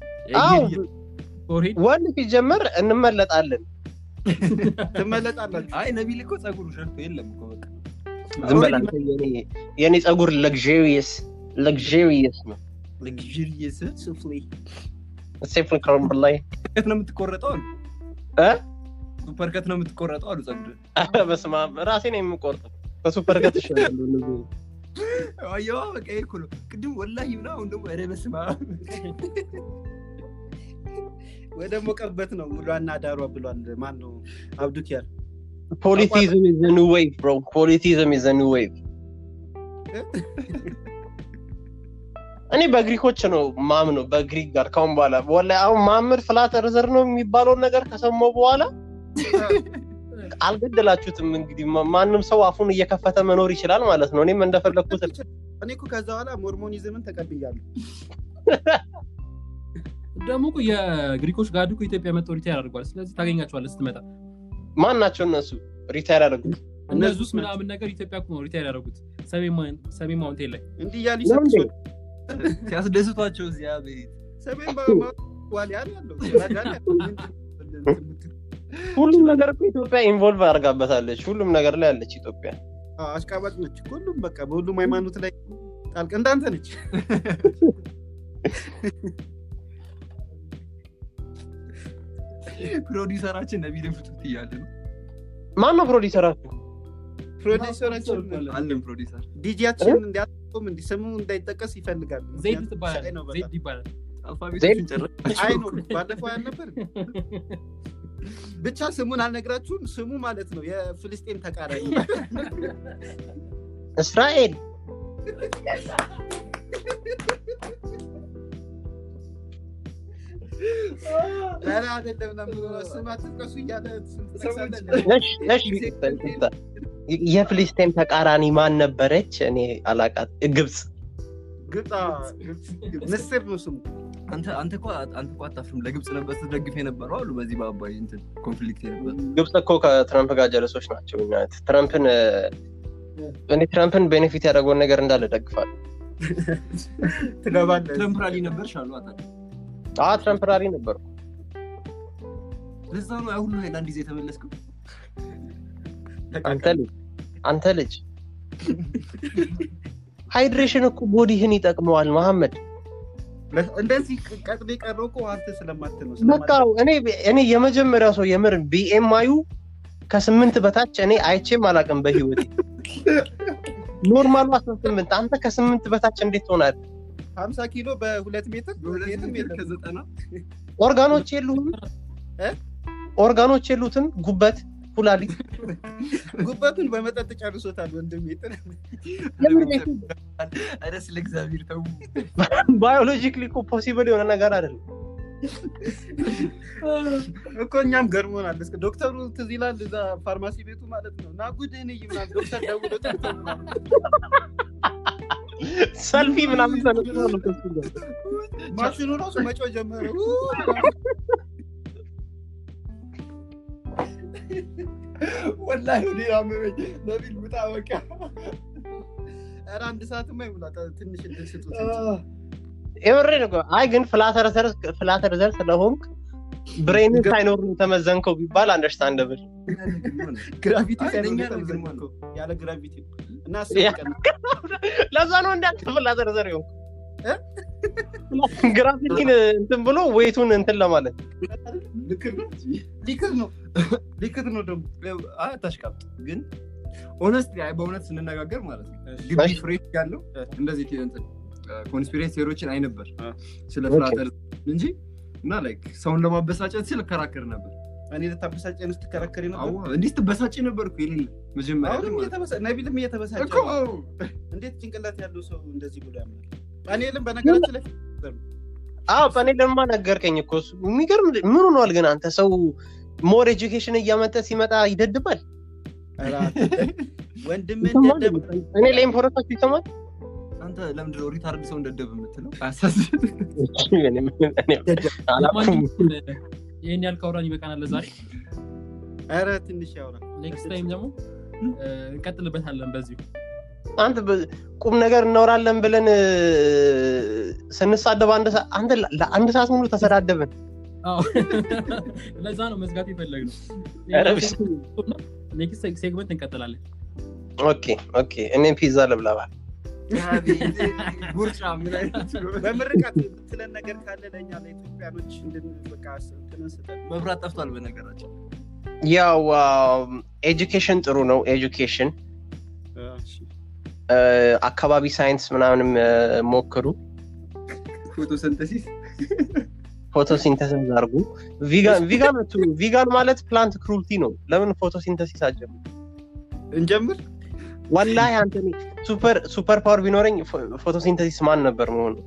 ወንድ ሲጀመር እንመለጣለን ትመለጣላችሁ አይ ነቢል እኮ ጸጉሩ ሸርቶ የለም እኮ በቃ ዝም በል አንተ የኔ ጸጉር ለግሪየስ ለግሪየስ ነው ለግሪየስ ሱፍሌ ሴፍን ከረምብ ላይ ከት ነው የምትቆረጠው አሉ እ ሱፐር ከት ነው የምትቆረጠው አሉ ጸጉር በስማ ራሴ ነው የምቆርጠው ከሱፐር ከት ይሻላል አየዋ በቃ ይሄ እኮ ነው ቅድም ወላሂ ምና አሁን ደግሞ ኧረ በስመ አብ ወደ ሞቀበት ነው ውሏና ዳሯ ብሏል ማን ነው አብዱኪያር ፖሊቲዝም is the new wave bro ፖሊቲዝም is the new wave እኔ በግሪኮች ነው ማም ነው በግሪክ ጋር ካሁን በኋላ ወላሂ አሁን ማምር ፍላት ርዘር ነው የሚባለውን ነገር ከሰማሁ በኋላ አልገደላችሁትም እንግዲህ ማንም ሰው አፉን እየከፈተ መኖር ይችላል ማለት ነው እኔም እንደፈለግኩት እኔ እኮ ከዛ በኋላ ሞርሞኒዝምን ተቀብያለሁ ደግሞ እኮ የግሪኮች ጋር እኮ ኢትዮጵያ መጥተው ሪታየር አድርጓል ስለዚህ ታገኛቸዋለህ ስትመጣ ማን ናቸው እነሱ ሪታየር ያደረጉት እነሱስ ምናምን ነገር ኢትዮጵያ እኮ ነው ሪታየር ያደረጉት ሰሜን ማውንቴን ላይ እንዲህ እያሉ ነው እንዴ? ሲያስደስቷቸው እዚያ ቤት ሰሜን ዋሊያን ያለው ሁሉም ነገር እኮ ኢትዮጵያ ኢንቮልቭ አድርጋበታለች ሁሉም ነገር ላይ ያለች ኢትዮጵያ አሽቃባጭ ነች ሁሉም በቃ በሁሉም ሃይማኖት ላይ ጣልቅ እንዳንተ ነች ፕሮዲሰራችን ነቢልን ፍቱት እያለ ነው ማን ነው ፕሮዲሰራችሁ ፕሮዲሰራችን አለን ፕሮዲሰር ዲጂያችን እንዲያቆም እንዲ ስሙ እንዳይጠቀስ ይፈልጋል ዘይድ ሻይ ትባላለህ ነው በጣም። ዘይድ ይባላል አልፋቤቶችን ጨረስ አይ ነው ባለፈው ያልነበር ብቻ ስሙን አልነግራችሁም ስሙ ማለት ነው የፍልስጤም ተቃራኒ እስራኤል ኧረ አይደለም ለምን ስም አትጥቀሱ እያለ ስም ትጠቅሳለህ? ነሽ ነሽ የፍልስጤም ተቃራኒ ማን ነበረች እኔ አላቃት ግብፅ ግብፅ ግብፅ፣ ግብፅ። ምስር ነው ስሙ አንተ አንተ እኮ አንተ እኮ አታፍርም ለግብፅ ነበር ስትደግፍ የነበረው አሉ በዚህ በአባይ እንትን ኮንፍሊክት የነበር ግብፅ እኮ ከትራምፕ ጋር ጀለሶች ናቸው እኛ ትራምፕን እኔ ትራምፕን ቤኔፊት ያደረገውን ነገር እንዳለ ደግፋል ትገባለህ ትረምፕ ራሊ ነበር ሻሉ አታ አ ትራምፕ ራሪ ነበሩ ለዛ ነው ያ ሁሉ ሃይላንድ ይዘህ የተመለስከው አንተ ልጅ አንተ ልጅ ሃይድሬሽን እኮ ቦዲህን ይጠቅመዋል መሐመድ እንደዚህ ቀጥሎ የቀረው እኮ አንተ ስለማት ነው በቃ እኔ እኔ የመጀመሪያው ሰው የምር ቢኤምአዩ ከስምንት በታች እኔ አይቼም አላውቅም በህይወቴ ኖርማሉ አስራ ስምንት አንተ ከስምንት በታች እንዴት ትሆናል ሀምሳ ኪሎ በሁለት ሜትር በሁለት የትም ሜትር የለም። ከዘጠና ኦርጋኖች የሉህም እ? ኦርጋኖች የሉትም ጉበት ኩላሊት ጉበቱን በመጠጥ ጨርሶታል ወንድም ሜትር ኧረ ስለ እግዚአብሔር ተው ባዮሎጂክሊ እኮ ፖሲብል የሆነ ነገር አይደለም እኮ እኛም ገርሞናል እስከ ዶክተሩ ትዝ ይላል እዛ ፋርማሲ ቤቱ ማለት ነው እና ጉድህን እይ ምናምን ዶክተር ደውሎ ጠርቶ ምናምን ሰልፊ ምናምን ተነስቶ ነው ከሱ ጋር። ማሽኑ ራሱ መጮ ጀመረ ወላሂ ወደ አመመኝ ነቢል ውጣ በቃ ኧረ አንድ ሰዓትማ ይሙላ ተ- ትንሽ እድል ስጡት የምሬን እኮ አይ ግን ፍላተር ዘር ስለሆንክ ብሬን ሳይኖር ነው የተመዘንከው ቢባል አንደርስታንደብል ግራቪቲ አይ፣ ሳይኖር ለእኛ ነው ነው ግን የተመዘንከው። ያለ ግራቪቲ እና ያ። አስር ቀን ለዛ ነው እንዳንተ ፍላተር ዘር ይሆን እ? ግራፊቲን እንትን ብሎ ዌቱን እንትን ለማለት ልክር ነው ሊክር ነው ሊክር ነው ደግሞ አታሽቃብጥ ግን ኦነስት በእውነት ስንነጋገር ማለት ነው ግቢ እሺ። ፍሬ ያለው እንደዚህ ኮንስፒሬሲ ቴዎሪዎችን አይ ነበር አ። ስለ ኦኬ። ፍላተር እንጂ እና ላይክ ሰውን ለማበሳጨት ስል እከራከር ነበር እኔ ልታበሳጨን ስትከራከሪ ነው አዎ፣ እንዲህ ስትበሳጭ ነበር እኮ የሌለ መጀመሪያ ላይ አሁንም ማለት እየተበሳ ነቢልም እየተበሳጨ እኮ ነው። እንዴት ጭንቅላት ያለው ሰው እንደዚህ ብሎ ያምናል ፓኔልም በነገራችን ላይ አዎ ፓኔልማ ነገርከኝ እኮ እሱ የሚገርም ምን ሆኗል ግን አንተ ሰው ሞር ኤጁኬሽን እያመጠ ሲመጣ ይደድባል ኧረ አንተ ወንድምን ይሰማል? ደደብ እኔ ላይም ፖለቲካችሁ ይሰማል አንተ ለምንድን ነው ሪታርድ ሰው እንደደብ የምትለው አያሳዝን እኔ- እኔ አላውቅም። ለማንኛውም ይህን ያህል ካወራን ይበቃናል ለዛሬ ኧረ ትንሽ ያውራ ኔክስት ታይም ደግሞ እ፣ እንቀጥልበታለን በዚሁ አንተ በ- ቁም ነገር እናወራለን ብለን እ፣ ስንሳደብ አንድ ሰ- አንተ ለ- ለአንድ ሰዓት ሙሉ ተሰዳደብን አዎ። ለዛ ነው መዝጋት የፈለግነው ኧረ ብስ- ኔክስት ሴግመንት እንቀጥላለን ኦኬ ኦኬ እኔም ፒዛ ልብላባል ጉርጫ ምን አይነት ነው? በምርቃት የምትለን ነገር ካለ ለእኛ ለኢትዮጵያኖች እንድን በቃ እንትንን ስጠን መብራት ጠፍቷል በነገራችን ያው ኤጁኬሽን ጥሩ ነው ኤጁኬሽን እሺ። አካባቢ ሳይንስ ምናምንም እ፣ ሞክሩ ፎቶሰንተሲስ ፎቶሲንተሲስ አድርጉ ቪጋን ቪጋን አትሁኑ። ቪጋን ማለት ፕላንት ክሩልቲ ነው ለምን ፎቶሲንተሲስ አጀምሩ እንጀምር ወላሂ አንተ እኔ ሱፐር ሱፐር ፓወር ቢኖረኝ ፎ- ፎቶሲንተሲስ ማን ነበር መሆኑ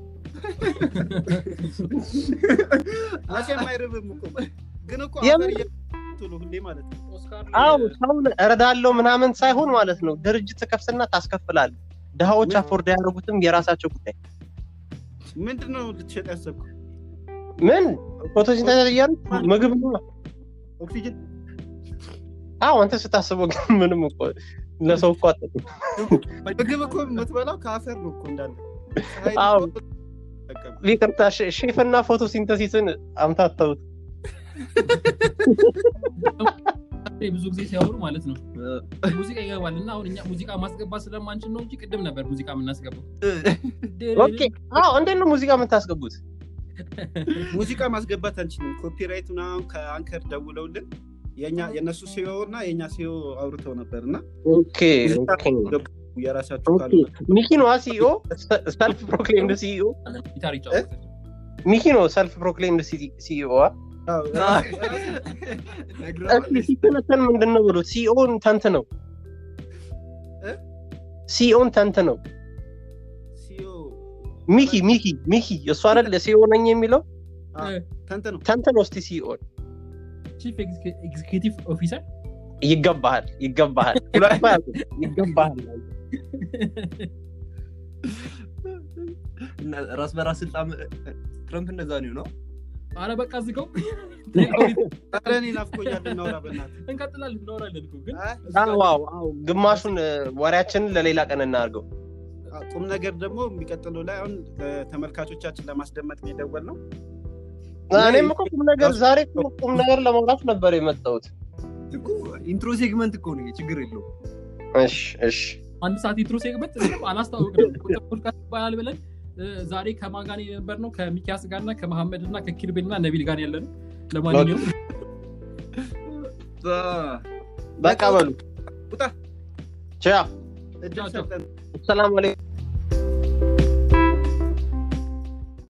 መቼም አይርብም እኮ ግን እኮ የምን- አፈር እየቱ ነው ሁሌ ማለት ነው አው ሰውን እረዳለው ምናምን ሳይሆን ማለት ነው ድርጅት ትከፍትና ታስከፍላል ድሃዎች ምን? አፎርድ ያደርጉትም የራሳቸው ጉዳይ ምንድን ነው ልትሸጥ ያሰብኩ ምን ፎቶሲንተሲስ እያሉ ምግብ ነው ኦክሲጅን አዎ አንተ ስታስበው ግን ምንም እኮ ለሰው እኮ አጠቅም ምግብ እኮ የምትበላው ከአፈር ነው እኮ እንዳለ ፀሐይ አዎ። እኮ አትጠቀምም። ይቅርታ ሼ- ሼፍና ፎቶሲንተሲስን አምታተውት ብዙ ጊዜ ሲያወሩ ማለት ነው ሙዚቃ ይገባል እና አሁን እኛ ሙዚቃ ማስገባት ስለማንችል ነው እንጂ ቅድም ነበር ሙዚቃ የምናስገባው ኦኬ አዎ እንዴት ነው ሙዚቃ የምታስገቡት ሙዚቃ ማስገባት አንችልም ኮፒራይት ምናምን ከአንከር ደውለውልን የኛ የእነሱ ሲዮ እና የእኛ ሲዮ አውርተው ነበር እና ኦኬ ኦኬ የራሳችሁ ኦኬ ካሉ ሚኪ ነው ሲኦ ሰልፍ ፕሮክሌምድ ሲኦ ጊታር ይጫወታል ሚኪ ነው ሰልፍ ፕሮክሌምድ ሲኦ አዎ፣ እስኪ ሲተነተን ምንድን ነው ብሎ ሲኦን ተንት ነው እ? ሲኦን ተንት ነው ሲዮ ሚኪ ሚኪ ሚኪ እሱ አይደል ሲኦ ነኝ የሚለው ተንተ ነው ተንት ነው እስቲ ሲኦን ቺፍ ኤግዚኪቲቭ ኦፊሰር ይገባሃል ይገባሃል ሁለት አያውቅም። ይገባሃል እና ራስ በራስ ስልጣን ትረምፕ እንደዛ ነው ነው አረ በቃ ዝገው ኧረ እኔ ናፍቆኛል እናውራ በእናትህ እንቀጥላለን እናወራለን እኮ ግን አይ፣ አዎ አዎ አዎ ግማሹን እ፣ ወሬያችንን ለሌላ ቀን እናድርገው ቁም ነገር ደግሞ የሚቀጥለው ላይ አሁን ተመልካቾቻችን ለማስደመጥ ነው የደወል ነው እኔም እኮ ቁም ነገር ዛሬ እኮ ቁም ነገር ለማውራት ነበር የመጣሁት እኮ ኢንትሮ ሴግመንት እኮ ነው ይሄ፣ ችግር የለው እሺ እሺ አንድ ሰዓት ኢንትሮ ሴግመንት ምንም አላስታወቅንም ፖድካስት ይባላል ብለን እ፣ ዛሬ ከማን ጋር የነበር ነው ከሚኪያስ ጋር እና ከመሐመድ እና ከኪርቤል እና ነቢል ጋር ያለ ነው ለማንኛውም በቃ በሉ ውጣ ቻው እድል ቻው፣ ቻው። ሰጠን ሰላም አለይኩም